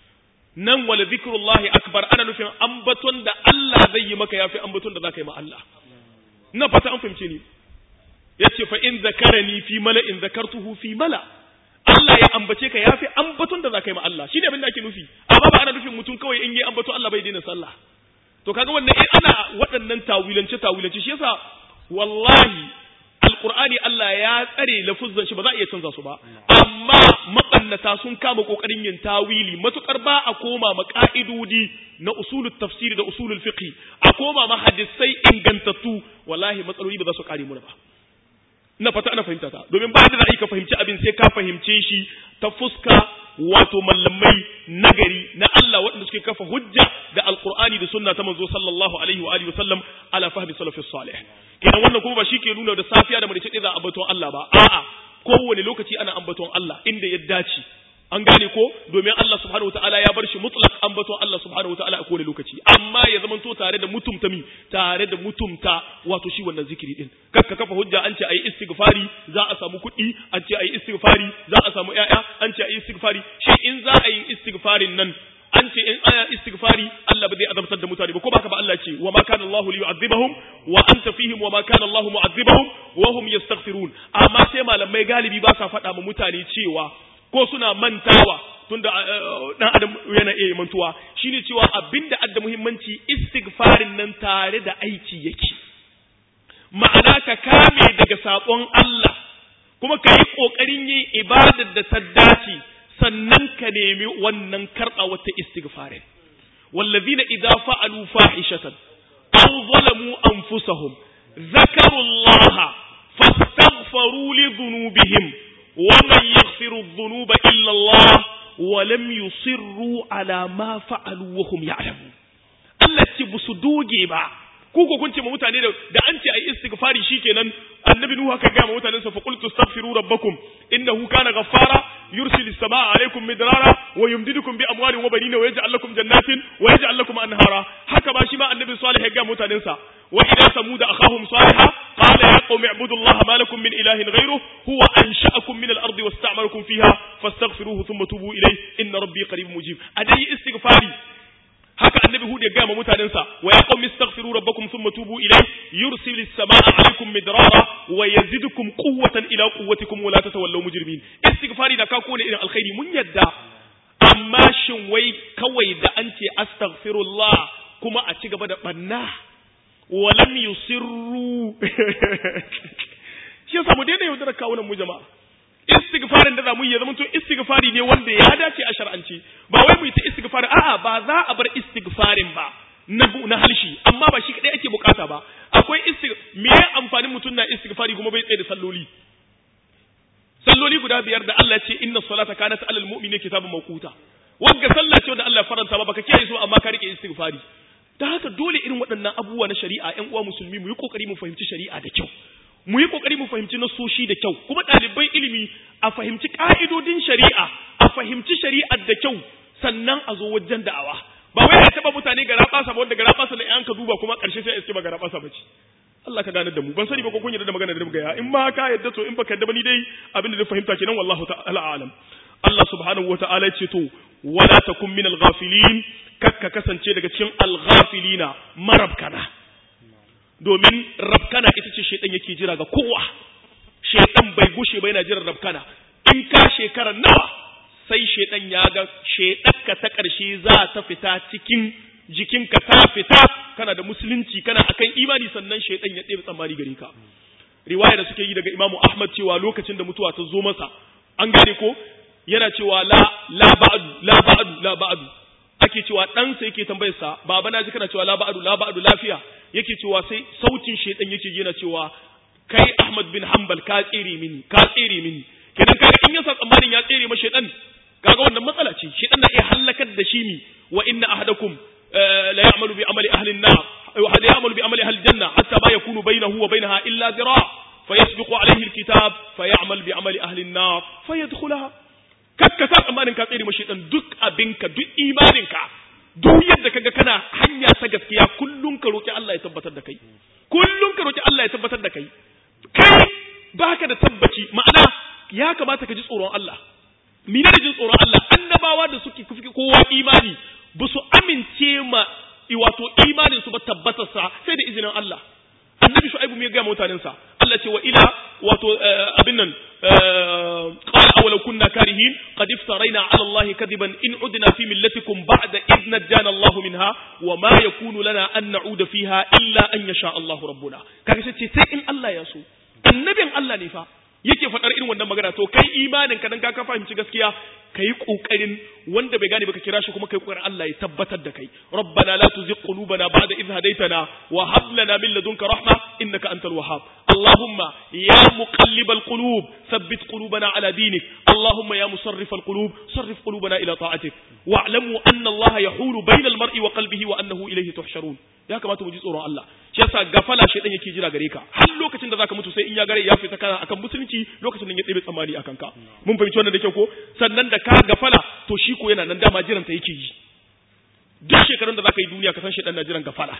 S1: nan wala zikrullahi akbar ana nufin ambaton da Allah zai yi maka yafi ambaton da zaka yi ma Allah ina fata an fahimce ni yace fa in zakarani fi mala'in zakartuhu fi mala' Allah ya ambace ka yafi ambaton da za ka yi ma Allah shine abin da ake nufi amma ba ana nufin mutum kawai in yi ambato Allah bai daina sallah to kaga wannan in ana waɗannan tawilance tawilance shi yasa wallahi alqur'ani Allah ya tsare lafuzzan shi ba za a iya canza su ba amma mabannata sun kama kokarin yin tawili matukar ba a koma ma ka'idodi na usulul tafsiri da usulul fiqh a koma ma hadisai ingantattu wallahi matsaloli ba za su kare mu ba ina fata ana fahimta ta domin ba da za ka fahimci abin sai ka fahimce shi ta fuska wato mallamai nagari na Allah waɗanda suke kafa hujja da alqur'ani da sunna ta manzo sallallahu alaihi wa alihi wasallam ala fahmi salafis salih kenan wannan kuma ba shi ke nuna da safiya da marice za a ambaton Allah ba a'a kowane lokaci ana ambaton Allah inda ya dace an gane ko domin Allah subhanahu wataala ya bar shi mutlaq ambaton Allah subhanahu wataala a kowane lokaci amma ya zamanto tare da mutumta mi tare da mutumta wato shi wannan zikiri din kakka kafa hujja an ce ayi istighfari za a samu kuɗi an ce ayi istighfari za a samu ƴaƴa an ce ayi istighfari shi in za a yi istighfarin nan an ce in aya istighfari Allah ba zai azabtar da mutane ba ko baka ba Allah ce wa ma kana Allahu li yu'adhibahum wa anta fihim wa ma kana Allahu mu'adhibahum wa hum yastaghfirun amma sai malamai galibi ba sa faɗa ma mutane cewa ko suna mantawa tunda dan adam yana iya mantuwa shine cewa abinda adda muhimmanci istighfarin nan tare da aiki yake ma'ana ka kame daga sakon Allah kuma ka yi kokarin yin ibadar da ta dace sannan ka nemi wannan karɓa wata istighfarin wallazina idza fa'alu fahishatan aw zalamu anfusahum ذكروا الله فاستغفروا لذنوبهم ومن يغفر الذنوب إلا الله ولم يصروا على ما فعلوا وهم يعلمون Allah ce ba su doge ba ku ko kun ce ma mutane da da an ce ai istighfari shikenan annabi nuhu haka ga ma mutanen sa fa qultu astaghfiru rabbakum innahu kana ghaffara yursilu as-samaa alaykum midrara wa yumdidukum bi amwalin wa banina wa yaj'al lakum jannatin wa yaj'al lakum anhara haka ba shi ma annabi salih ya ga mutanen sa wa ila samud akhahum salih qala ya qaumi ibudu allaha ma lakum min ilahin ghayruhu huwa ansha'akum min al-ardi wasta'marakum fiha fastaghfiruhu thumma tubu ilayhi inna rabbi qaribun mujib adai istighfari haka annabi hud ya gaya ma mutanensa wa ya qawmi astaghfiru rabbakum thumma tubu ilayhi yursilis samaa alaykum midrara wa yazidukum quwwatan ila quwwatikum wa la tatawallaw mujrimin istighfari da ka kone irin alkhairi mun yadda amma shin wai kawai da an ce astaghfirullah kuma a ci gaba da banna wa lam yusirru shi yasa mu daina yaudara kawunan mu jama'a istighfarin da za mu yi ya zama to istighfari ne wanda ya dace a shar'anci ba wai mu yi ta istighfari a'a ba za a bar istighfarin ba na na halshi amma ba shi kadai ake bukata ba akwai istig me ya amfanin mutum na istighfari kuma bai tsaye da salloli salloli guda biyar da Allah ya ce inna salata kanat alal mu'mini kitabun mawquta wagga sallah ce wanda Allah ya faranta ba baka kiyaye su amma ka rike istighfari da haka dole irin waɗannan abubuwa na shari'a ƴan uwa musulmi mu yi kokari mu fahimci shari'a da kyau mu yi kokari mu fahimci nasoshi da kyau kuma ɗaliban ilimi a fahimci ƙa'idodin shari'a a fahimci shari'ar da kyau sannan a zo wajen da'awa ba wai a taɓa mutane ga raɓasa ba wanda ga raɓasa da ka duba kuma ƙarshe sai iske ba ga raɓasa ba ce Allah ka gane da mu ban sani ba ko kun yarda da magana da gaya in ma ka yarda to in baka yarda ba ni dai abin da na fahimta kenan wallahu ta'ala alam Allah subhanahu wa ta'ala ce to wala takun min al-ghafilin kakka kasance daga cikin al-ghafilina marabkana domin rabkana ita ce shaidan yake jira ga kowa shaidan bai gushe ba yana jiran rabkana in ka shekara nawa sai shaidan ya ga shaidanka ta ƙarshe za ta fita cikin jikinka ta fita kana da musulunci kana akan imani sannan shaidan ya ɗebe tsammani gare ka riwaya da suke yi daga Imam Ahmad cewa lokacin da mutuwa ta zo masa an gane ko yana cewa la la ba'du la ba'du la ba'du ake cewa ɗansa yake tambayar sa baba na ji kana cewa la ba'du la ba'du lafiya yake cewa sai sautin shedan yake yana cewa kai Ahmad bin Hanbal ka tsere mini ka tsere mini kenan kaga in yasa tsammanin ya tsere ma shedan kaga wannan matsala ce shedan na iya halakar da shi mi wa inna ahadakum la ya'malu bi amali ahli an-nar wa hada ya'malu bi amali ahli al-janna hatta ma yakunu bainahu wa bainaha illa zira' فيسبق عليه الكتاب فيعمل بعمل أهل النار فيدخلها kakka sa tsammanin ka tsere mashi dan duk abinka duk imaninka duk yadda kaga kana hanya ta gaskiya kullun ka roki Allah ya tabbatar da kai kullun ka roki Allah ya tabbatar da kai kai baka da tabbaci ma'ana ya kamata ka ji tsoron Allah mina da jin tsoron Allah annabawa da suke kufi kowa imani ba su amince ma wato imanin su ba tabbatarsa sai da izinin Allah annabi shu'aibu me ya ga mutanensa Allah ce wa ila wato abin nan qala awalau kunna karihin qad iftaraina ala Allah kadiban in udna fi millatikum ba'da id najjana Allah minha wa ma yakunu lana an na'uda fiha illa an yasha Allah rabbuna kaga sai sai in Allah ya so annabin Allah ne fa yake faɗar irin wannan magana to kai imanin ka dan ka fahimci gaskiya kai kokarin wanda bai gane ba ka kira shi kuma kai kokarin Allah ya tabbatar da kai rabbana la tuzigh qulubana ba'da idh hadaytana wa hab lana min ladunka rahma innaka antal wahhab allahumma ya muqallibal qulub thabbit qulubana ala dinik allahumma ya musarrifal qulub sarrif qulubana ila ta'atik wa'lamu anna allaha yahulu bayna al mar'i wa qalbihi wa annahu ilayhi tuhsharun ya kamata mu ji tsoron Allah shi yasa gafala shedan yake jira gare ka har lokacin da zaka mutu sai in ya gare ya fita kana akan musulunci lokacin da ya ɗebe tsammani akan ka mun fahimci wannan da kyau ko sannan da ka gafala to shi ko yana nan dama jiran ta yake yi duk shekarun da zaka yi duniya ka san shedan na jiran gafala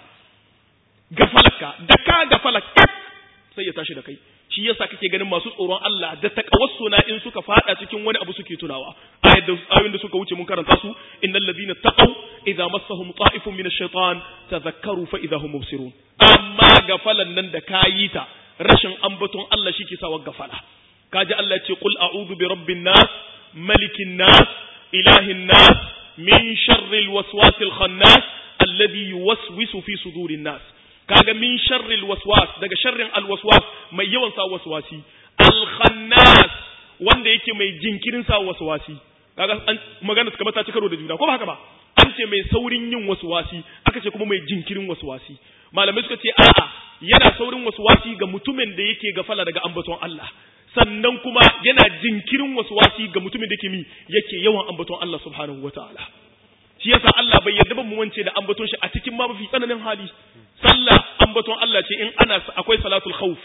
S1: gafalarka da ka gafala kak sai ya tashi da kai shi yasa kake ganin masu tsoron Allah da takawassuna in suka fada cikin wani abu suke tunawa ayoyin da suka wuce mun karanta su innal ladina taqaw idza massahum ta'ifun min ash-shaytan tadhakkaru fa idza hum mubsirun amma gafalan nan da kayi ta rashin ambaton Allah shike sawa gafala kaji Allah ce qul a'udhu bi rabbin nas malikin nas ilahin nas min sharril waswasil khannas alladhi yuwaswisu fi sudurin nas kaga min sharril waswas daga sharrin alwaswas mai yawan sa waswasi alkhannas wanda yake mai jinkirin sa waswasi kaga an magana suka mata karo da juna ko ba haka ba an ce mai saurin yin waswasi aka ce kuma mai jinkirin waswasi malamai suka ce a'a yana saurin waswasi ga mutumin da yake gafala daga ambaton Allah sannan kuma yana jinkirin waswasi ga mutumin da yake mi yake yawan ambaton Allah subhanahu wataala shi yasa Allah bai yarda ba mu wance da ambaton shi a cikin ma mafi tsananin hali sallah ambaton Allah ce in ana akwai salatul khawf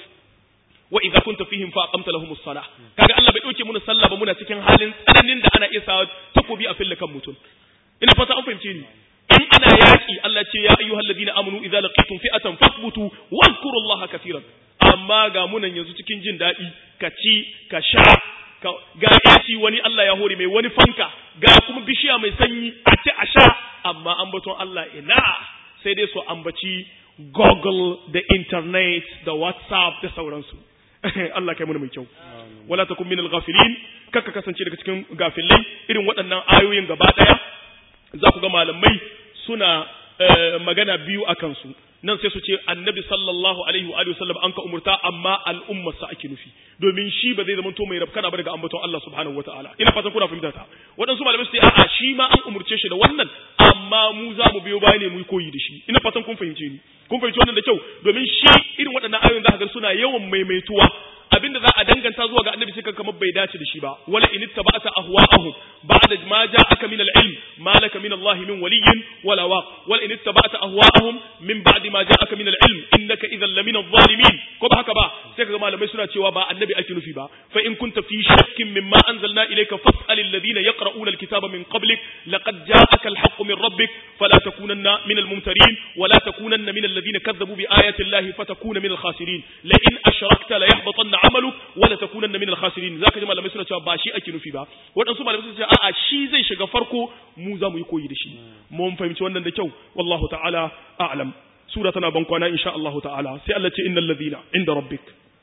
S1: wa idza kunta fihim fa aqamta lahum as-salah kaga Allah bai dauke muna sallah ba muna cikin halin tsananin da ana iya sa takobi a fille kan mutum ina fata an fahimce ni in ana yaki Allah ce ya ayyuhal ladina amanu idza laqitum fi'atan fathbutu wadhkurullaha katiran amma ga munan yanzu cikin jin daɗi ka ci ka sha ga yaci wani Allah ya hore mai wani fanka ga kuma bishiya mai sanyi a ci a sha amma ambaton Allah ina sai dai su ambaci Google da internet da WhatsApp da sauransu Allah kai mana mai kyau wala takun minal ghafilin kaka kasance daga cikin gafilai irin waɗannan ayoyin gaba ɗaya za ku ga malamai suna magana biyu a kansu nan sai su ce annabi sallallahu alaihi wa sallam an ka umurta amma al'ummar sa ake nufi domin shi ba zai zama to mai rabkana ba daga ambaton Allah subhanahu wataala ina fatan kuna fahimta ta waɗansu malamai su ce a'a shi ma an umurce shi da wannan amma mu za mu biyo baya ne mu koyi da shi ina fatan kun fahimce ni kun fahimci wannan da kyau domin shi irin waɗannan ayoyin za ka ga suna yawan maimaituwa abinda za a danganta zuwa ga annabi sai kamar bai dace da shi ba wala in ittaba'ta ahwa'ahum ba'da ma ja'aka min al-ilm ma laka min Allah min waliyyin wala waq wala in ittaba'ta ahwa'ahum min ba'di ma ja'aka min al-ilm innaka idhan lamin adh-dhalimin ko ba haka ba sai kaga malamai suna cewa ba annabi ake nufi ba fa in kunta fi shakkin mimma anzalna ilayka fas'al alladhina yaqra'una al-kitaba min qablik laqad ja'aka al-haqqu min rabbik fala takunanna min al-mumtarin wala takunanna min alladhina kadhabu bi ayati Allah fatakuna min al-khasirin la in ashrakta la yahbatanna amaluk wala takunanna min al-khasirin zaka ji malamai suna cewa ba shi ake nufi ba waɗansu malamai suna cewa a'a shi zai shiga farko mu za mu yi koyi da shi mun fahimci wannan da kyau wallahu ta'ala a'lam sura tana ban kwana insha Allah ta'ala sai Allah ce innal ladina inda rabbik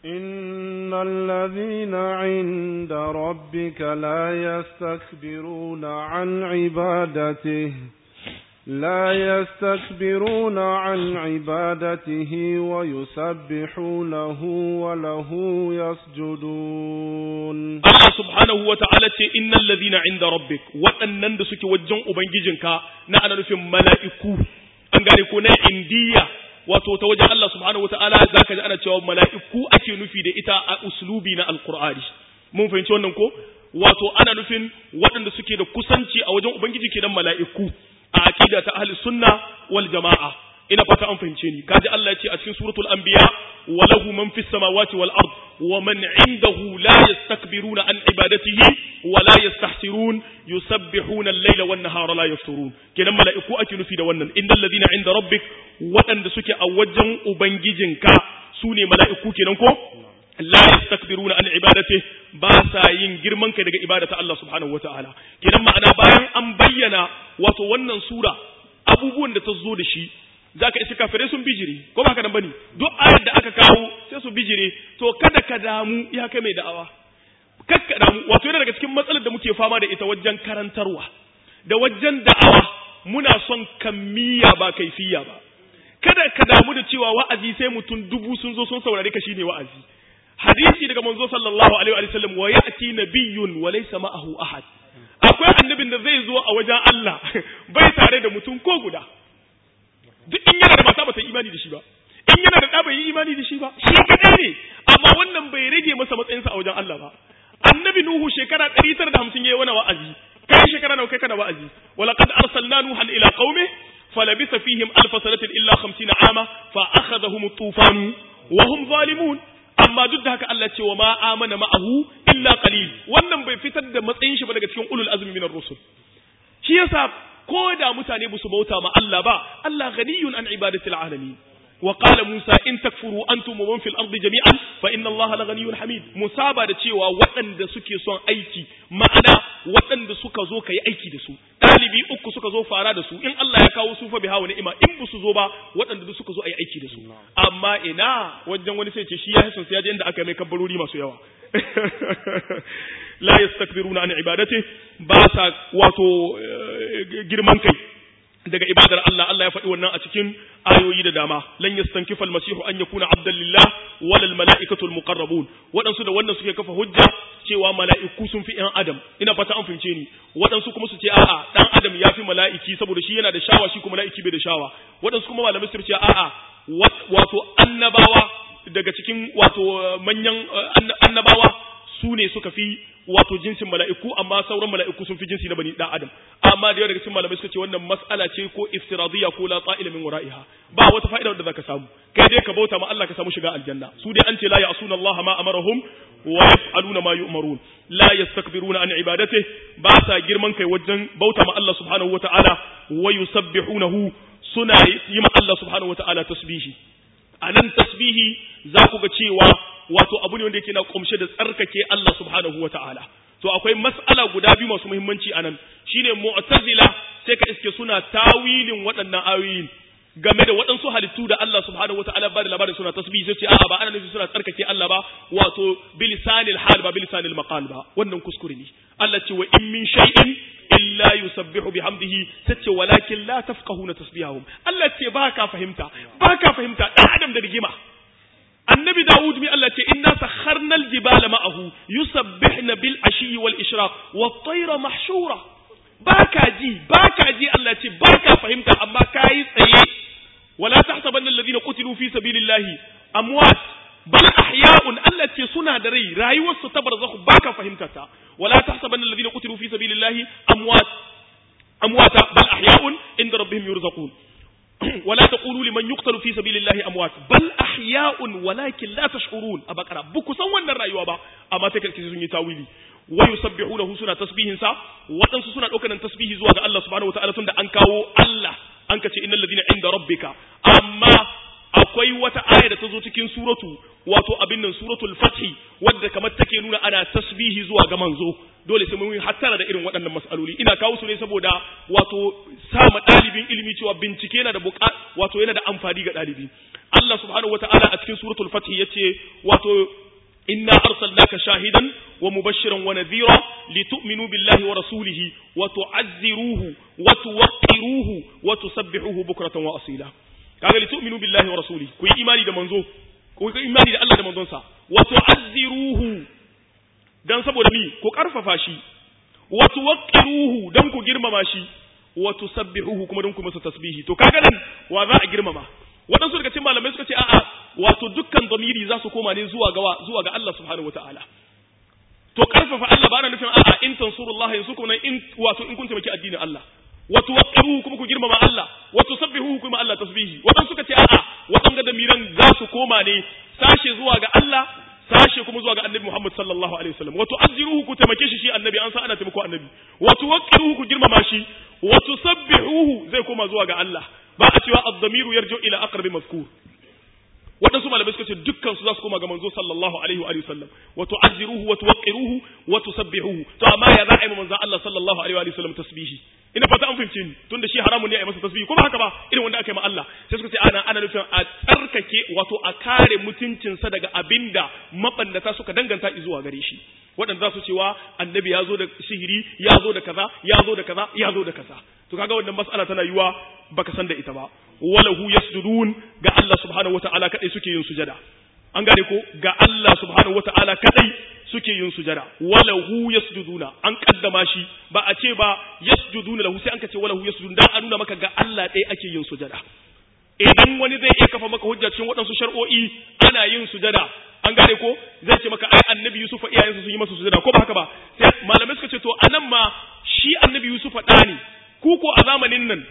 S2: إن الذين عند ربك لا يستكبرون عن عبادته لا يستكبرون عن عبادته ويسبحونه وله يسجدون
S1: Allah subhanahu wa ta'ala ce innal ladhina inda rabbik waɗannan da suke wajen ubangijinka na ana nufin mala'iku an gane ko na indiya wato ta wajen Allah subhanahu wa ta'ala zaka ji ana cewa mala'iku ake nufi da ita a uslubi na alqur'ani mun fahimci wannan ko wato ana nufin waɗanda suke da kusanci a wajen ubangiji kenan mala'iku a aqida ta ahli sunna wal jama'a ina fata an fahimce ni kaji Allah ya ce a cikin suratul anbiya wa lahu man fis samawati wal ard wa man indahu la yastakbiruna an ibadatihi wa la yastahsirun yusabbihuna al-layla wan nahara la yafturun kenan mala'iku ake nufi da wannan innal ladina inda rabbik waɗanda suke a wajen ubangijinka su ne mala'iku kenan ko la yastakbiruna an ibadatihi ba sa yin girman kai daga ibadata Allah subhanahu wataala kenan ma'ana bayan an bayyana wato wannan sura abubuwan da ta zo da shi zaka isa kafirai sun bijire ko ba haka nan bane duk ayar da aka kawo sai su bijire to kada ka damu ya kai mai da'awa kakka damu wato yana daga cikin matsalar da muke fama da ita wajen karantarwa da wajen da'awa muna son kammiya ba kaifiya ba kada ka damu da cewa wa'azi sai mutum dubu sun zo sun saurare ka shine wa'azi hadisi daga manzo sallallahu alaihi wa sallam wa ya'ti nabiyyun wa laysa ma'ahu ahad akwai annabin da zai zo a wajen Allah bai tare da mutum ko guda duk in yana da mata ba ta imani da shi ba in yana da ɗa bai yi imani da shi ba shi kadai ne amma wannan bai rage masa matsayinsa a wajen Allah ba annabi nuhu shekara 950 yayi wani wa'azi kai shekara nawa kai kana wa'azi wala qad arsalna nuhan ila qaumi falabisa fihim alf sanatin illa 50 ama fa akhadhahum at-tufan wa hum zalimun amma duk da haka Allah ce wa ma amana ma'ahu illa qalil wannan bai fitar da matsayin shi ba daga cikin ulul azmi minar rusul shi yasa ko da mutane ba su bauta ma Allah ba Allah ghaniyun an ibadatil alamin wa qala Musa in takfuru antum wa man fil ardi jami'an fa inna Allah la ghaniyyun hamid musaba da cewa waɗanda suke son aiki ma'ana waɗanda suka zo kai aiki da su ɗalibi uku suka zo fara da su in Allah ya kawo su fa biha wa ni'ima in ba su zo ba waɗanda suka zo ayi aiki da su amma ina wajen wani sai ce shi ya hisan sai ya je inda aka mai kabbarori masu yawa la yastakbiruna an ibadati ba sa wato girman kai daga ibadar Allah Allah ya faɗi wannan a cikin ayoyi da dama lan yastankifa almasihu an yakuna abdan lillah wal malaikatu almuqarrabun waɗansu da wannan suke kafa hujja cewa mala'iku sun fi ‘yan adam ina fata an fahimce ni waɗansu kuma su ce a'a ɗan adam ya fi mala'iki saboda shi yana da shawa shi kuma mala'iki bai da shawa waɗansu kuma malamai su ce a'a wato annabawa daga cikin wato manyan annabawa su ne suka fi wato jinsin mala'iku amma sauran mala'iku sun fi jinsi na bani dan adam amma da yawa daga cikin malamai suka ce wannan mas'ala ce ko iftiradiyya ko la ta'ila min wara'iha ba wata fa'ida da zaka samu kai dai ka bauta ma Allah ka samu shiga aljanna su dai an ce la ya'suna Allah ma amarahum wa yaf'aluna ma yu'marun la yastakbiruna an ibadatihi ba sa girman kai wajen bauta ma Allah subhanahu wata'ala wa yusabbihunahu suna yi ma Allah subhanahu wata'ala tasbihi anan tasbihi za ku ga cewa wato abu ne wanda yake na kumshe da tsarkake Allah subhanahu wa ta'ala. To akwai mas'ala guda biyu masu muhimmanci a nan, shi ne mu'tazila sai ka iske suna tawilin waɗannan ayoyin game da waɗansu halittu da Allah subhanahu wa ta'ala ba da labarin suna tasbihi sai ce a'a ba ana nufi suna tsarkake Allah ba wato bilisanil hal ba bilisanil maqal ba wannan kuskure ne Allah ce wa in min shay'in illa yusabbihu bihamdihi tace walakin la tafqahuna tasbihahum Allah ce ba ka fahimta ba ka fahimta dan adam da rigima annabi Dawud mi Allah ce inna sakharnal jibala ma'ahu yusabbihna bil ashi wal ishraq wat tayra mahshura baka ji baka ji Allah ce baka fahimta amma kai tsaye wala tahsabanna alladhina qutilu fi sabilillahi amwat bal ahya'un Allah ce suna da rai rayuwar su ta barzakhu baka fahimta ta wala tahsabanna alladhina qutilu fi sabilillahi amwat amwata bal ahya'un inda rabbihim yurzaqun ولا تقولوا لمن يقتل في سبيل الله اموات بل احياء ولكن لا تشعرون ابقرا بكو san wannan rayuwa ba amma take kace sun yi tawili wa yusabbihunahu suna tasbihin sa wadansu suna daukan tasbihi zuwa ga Allah subhanahu wataala tunda an kawo Allah an kace innal ladina inda rabbika amma akwai wata aya da ta zo cikin suratu wato abin nan suratul fathi wadda kamar take nuna ana tasbihi zuwa ga manzo dole sai mun yi hattara da irin waɗannan mas'aloli ina kawo su ne saboda wato sama ɗalibin ilimi cewa bincike yana da buƙa wato yana da amfani ga ɗalibi Allah subhanahu wata'ala a cikin suratul fathi yace wato inna arsalnaka shahidan wa mubashiran wa nadhira litu'minu billahi wa rasulihi wa tu'azziruhu wa tuwaqqiruhu wa tusabbihuhu bukratan wa asila kaga litu'minu billahi wa rasulihi ku yi imani da manzo ku yi imani da Allah da manzonsa wa tu'azziruhu dan saboda mi ku karfafa shi wa tuwaqqiruhu dan ku girmama shi wa tusabbihuhu kuma dan ku masa tasbihi to kaga nan wa za a girmama waɗansu daga cikin malamai suka ce a'a wato dukkan zamiri za su koma ne zuwa ga zuwa ga Allah subhanahu wataala to karfafa Allah ba na nufin a'a in tansurullah yansukum nan in wato in kun taimaki addinin Allah wa tuwaqqiruhu kuma ku girmama Allah wa tusabbihuhu kuma Allah tasbihi waɗansu suka ce a'a waɗanga damiran za su koma ne sashe zuwa ga Allah sashe kuma zuwa ga annabi Muhammad sallallahu alaihi wasallam wa tu'azziruhu ku taimake shi shi annabi an san ana taimako annabi wa tuwaqqiruhu ku girmama shi wa tusabbihuhu zai koma zuwa ga Allah ba a cewa ad-damiru yarju ila aqrabi mazkur waɗansu malamai suka ce dukkan su za su koma ga manzo sallallahu alaihi wa sallam wa tu'azziruhu wa tuwaqqiruhu wa tusabbihuhu to amma ya za a yi manzo Allah sallallahu alaihi wa sallam tasbihi ina fata an fahimce ni tunda shi haramun ne a yi masa tasbihi kuma haka ba irin wanda aka yi ma Allah sai suka ce ana ana nufin a tsarkake wato a kare mutuncinsa daga abinda mabannata suka danganta zuwa gare shi waɗanda za su cewa annabi ya zo da sihiri ya zo da kaza ya zo da kaza ya zo da kaza to kaga wannan mas'ala tana yiwa baka san da ita ba walahu yasjudun ga Allah subhanahu wata'ala kadai suke yin sujada an gane ko ga Allah subhanahu wata'ala kadai suke yin sujada walahu yasjuduna an kaddama shi ba a ce ba yasjuduna lahu sai an ka ce walahu yasjudun dan a nuna maka ga Allah ɗaya ake yin sujada idan wani zai iya kafa maka hujja cikin waɗansu shar'o'i ana yin sujada an gane ko zai ce maka ai annabi Yusuf iyayensa sun yi masa sujada ko ba haka ba sai malamai suka ce to anan ma shi annabi Yusuf ɗa ne ku ko a zamanin nan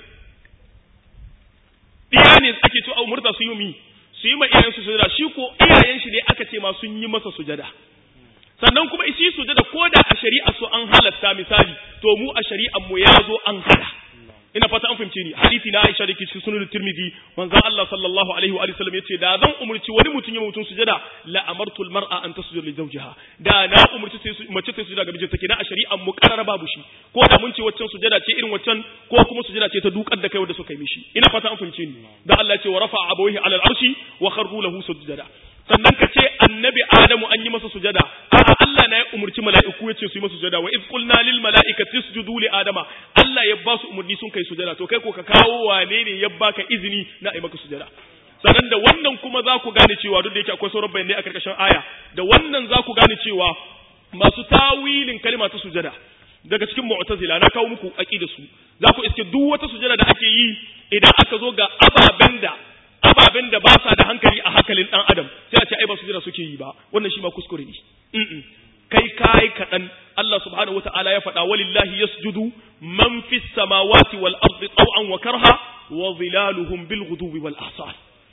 S1: ɗiya ne ake to umurta su yi mi su yi ma iyayensu sujada shi ko iyayen shi ne aka ce ma sun yi masa sujada sannan kuma shi sujada ko da a shari'a su an halatta misali to mu a shari'ar mu ya zo an hada ina fata an fahimce ni hadisi na Aisha dake cikin sunan Tirmidhi manzon Allah sallallahu alaihi wa sallam yace da zan umurci wani mutum ya mutum sujada la amartu al mar'a an tasjuda li zawjiha da na umurci sai mace ta sujada ga mijinta kenan a shari'an mu karara babu shi ko da mun ce waccan sujada ce irin waccan ko kuma sujada ce ta dukar da kai wanda suka yi mishi ina fata an fahimce ni da Allah ya ce wa rafa'a abawaihi ala al arshi wa kharru lahu sujada sannan ka ce annabi Adamu an yi masa sujada a'a Allah na ya umurci mala'iku ya ce su yi masa sujada wa iz qulna lil mala'ikati isjudu li adama Allah ya ba su umurni sun kai sujada to kai ko ka kawo wane ne ya baka izini na ai maka sujada sannan da wannan kuma za ku gane cewa duk da yake akwai sauran bayanai a karkashin aya da wannan za ku gane cewa masu tawilin kalma ta sujada daga cikin mu'tazila na kawo muku aqida su za ku iske duk wata sujada da ake yi idan aka zo ga ababen da ababen da ba sa da hankali a hankalin dan adam sai a ce ai ba su jira suke yi ba wannan shi ma kuskure ne kai kai kadan Allah subhanahu wataala ya faɗa walillahi yasjudu man fis samawati wal ardi taw'an wa karha wa zilaluhum bil ghudubi wal asal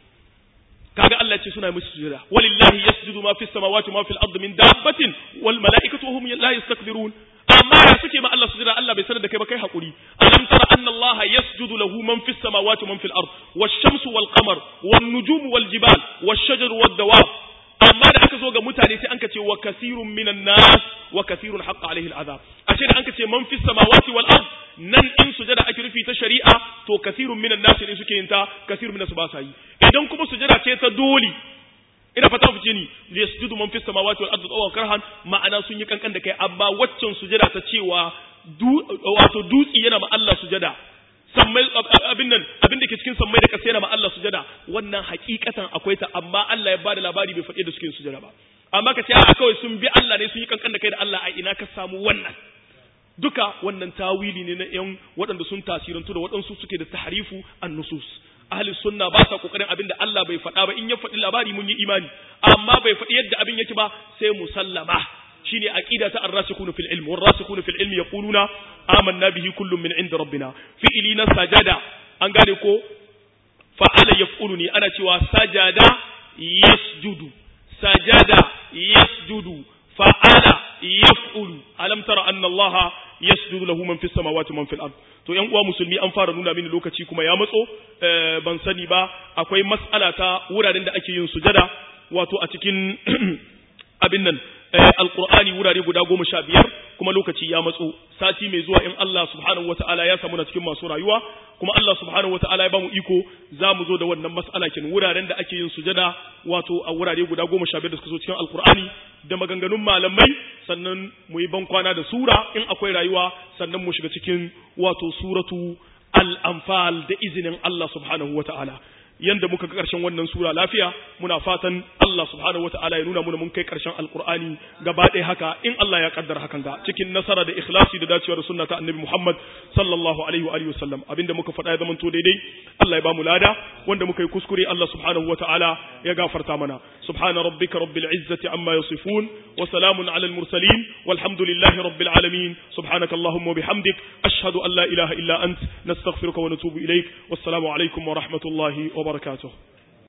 S1: kaga Allah ce suna musu sujada walillahi yasjudu ma fis samawati ma fil ardi min dabbatin wal malaikatu hum la yastakbirun amma ya suke ma Allah sujada Allah bai sanar da kai ba kai hakuri alam tara anna Allah yasjudu lahu man fis samawati man fil ard wash shamsu wal qamar wan nujumu wal jibal wash shajaru wad dawab amma da aka zo ga mutane sai anka ce wa kasirun minan nas wa kasirun haqqa alaihi al azab ashe da anka ce man fis samawati wal ard nan in sujada ake rufi ta shari'a to kasirun minan nas ne suke yin ta kasirun minas ba sa yi idan kuma sujada ce ta doli ina fata fice ni yasjudu man fis samawati wal ardi tawwan karhan ma'ana sun yi kankan da kai amma waccan sujada ta cewa wato dutsi yana ma Allah sujada sammai abin nan abin da ke cikin sammai da kasa yana ma Allah sujada wannan hakikatan akwai ta amma Allah ya bada labari bai faɗi da suke sujada ba amma ka ce a kawai sun bi Allah ne sun yi kankan da kai da Allah a ina ka samu wannan duka wannan tawili ne na yan waɗanda sun tasirantu da waɗansu suke da tahrifu an-nusus ahli sunna ba sa kokarin abin da Allah bai faɗa ba in ya faɗi labari mun yi imani amma bai faɗi yadda abin yake ba sai musallama shine aqida ta ar-rasikhun fil ilm war-rasikhun fil ilm yaquluna amanna bihi kullun min inda rabbina fi'li na sajada an gane ko fa'ala yaf'uluni ana cewa sajada yasjudu sajada yasjudu fa'ala yaf'ulu alam tara anna allaha yasjudu lahu man fis samawati man fil ard to yan uwa musulmi an fara nuna mini lokaci kuma ya matso ban sani ba akwai mas'ala ta wuraren da ake yin sujada wato a cikin abin nan alqur'ani wurare guda goma sha biyar kuma lokaci ya matso sati mai zuwa in Allah subhanahu wataala ya samu na cikin masu rayuwa kuma Allah subhanahu wataala ya bamu iko za mu zo da wannan mas'ala kin wuraren da ake yin sujada wato a wurare guda goma sha biyar da suka zo cikin alqur'ani da maganganun malamai sannan mu yi ban kwana da sura in akwai rayuwa sannan mu shiga cikin wato suratu al-anfal da izinin Allah subhanahu wataala yanda muka ga ƙarshen wannan sura lafiya muna fatan Allah subhanahu wataala ya nuna muna mun kai ƙarshen alqur'ani gaba ɗaya haka in Allah ya kaddara hakan ga cikin nasara da ikhlasi da dacewa da sunna ta annabi Muhammad sallallahu alaihi wa alihi wasallam abinda muka faɗa ya zama to daidai Allah ya ba mu lada wanda muka yi kuskure Allah subhanahu wataala ya gafarta mana subhana rabbika rabbil izzati amma yasifun wa salamun ala al mursalin walhamdulillahi rabbil alamin subhanaka allahumma wa bihamdik ashhadu an la ilaha illa ant nastaghfiruka wa natubu ilaik wassalamu alaikum wa rahmatullahi wa barakatuh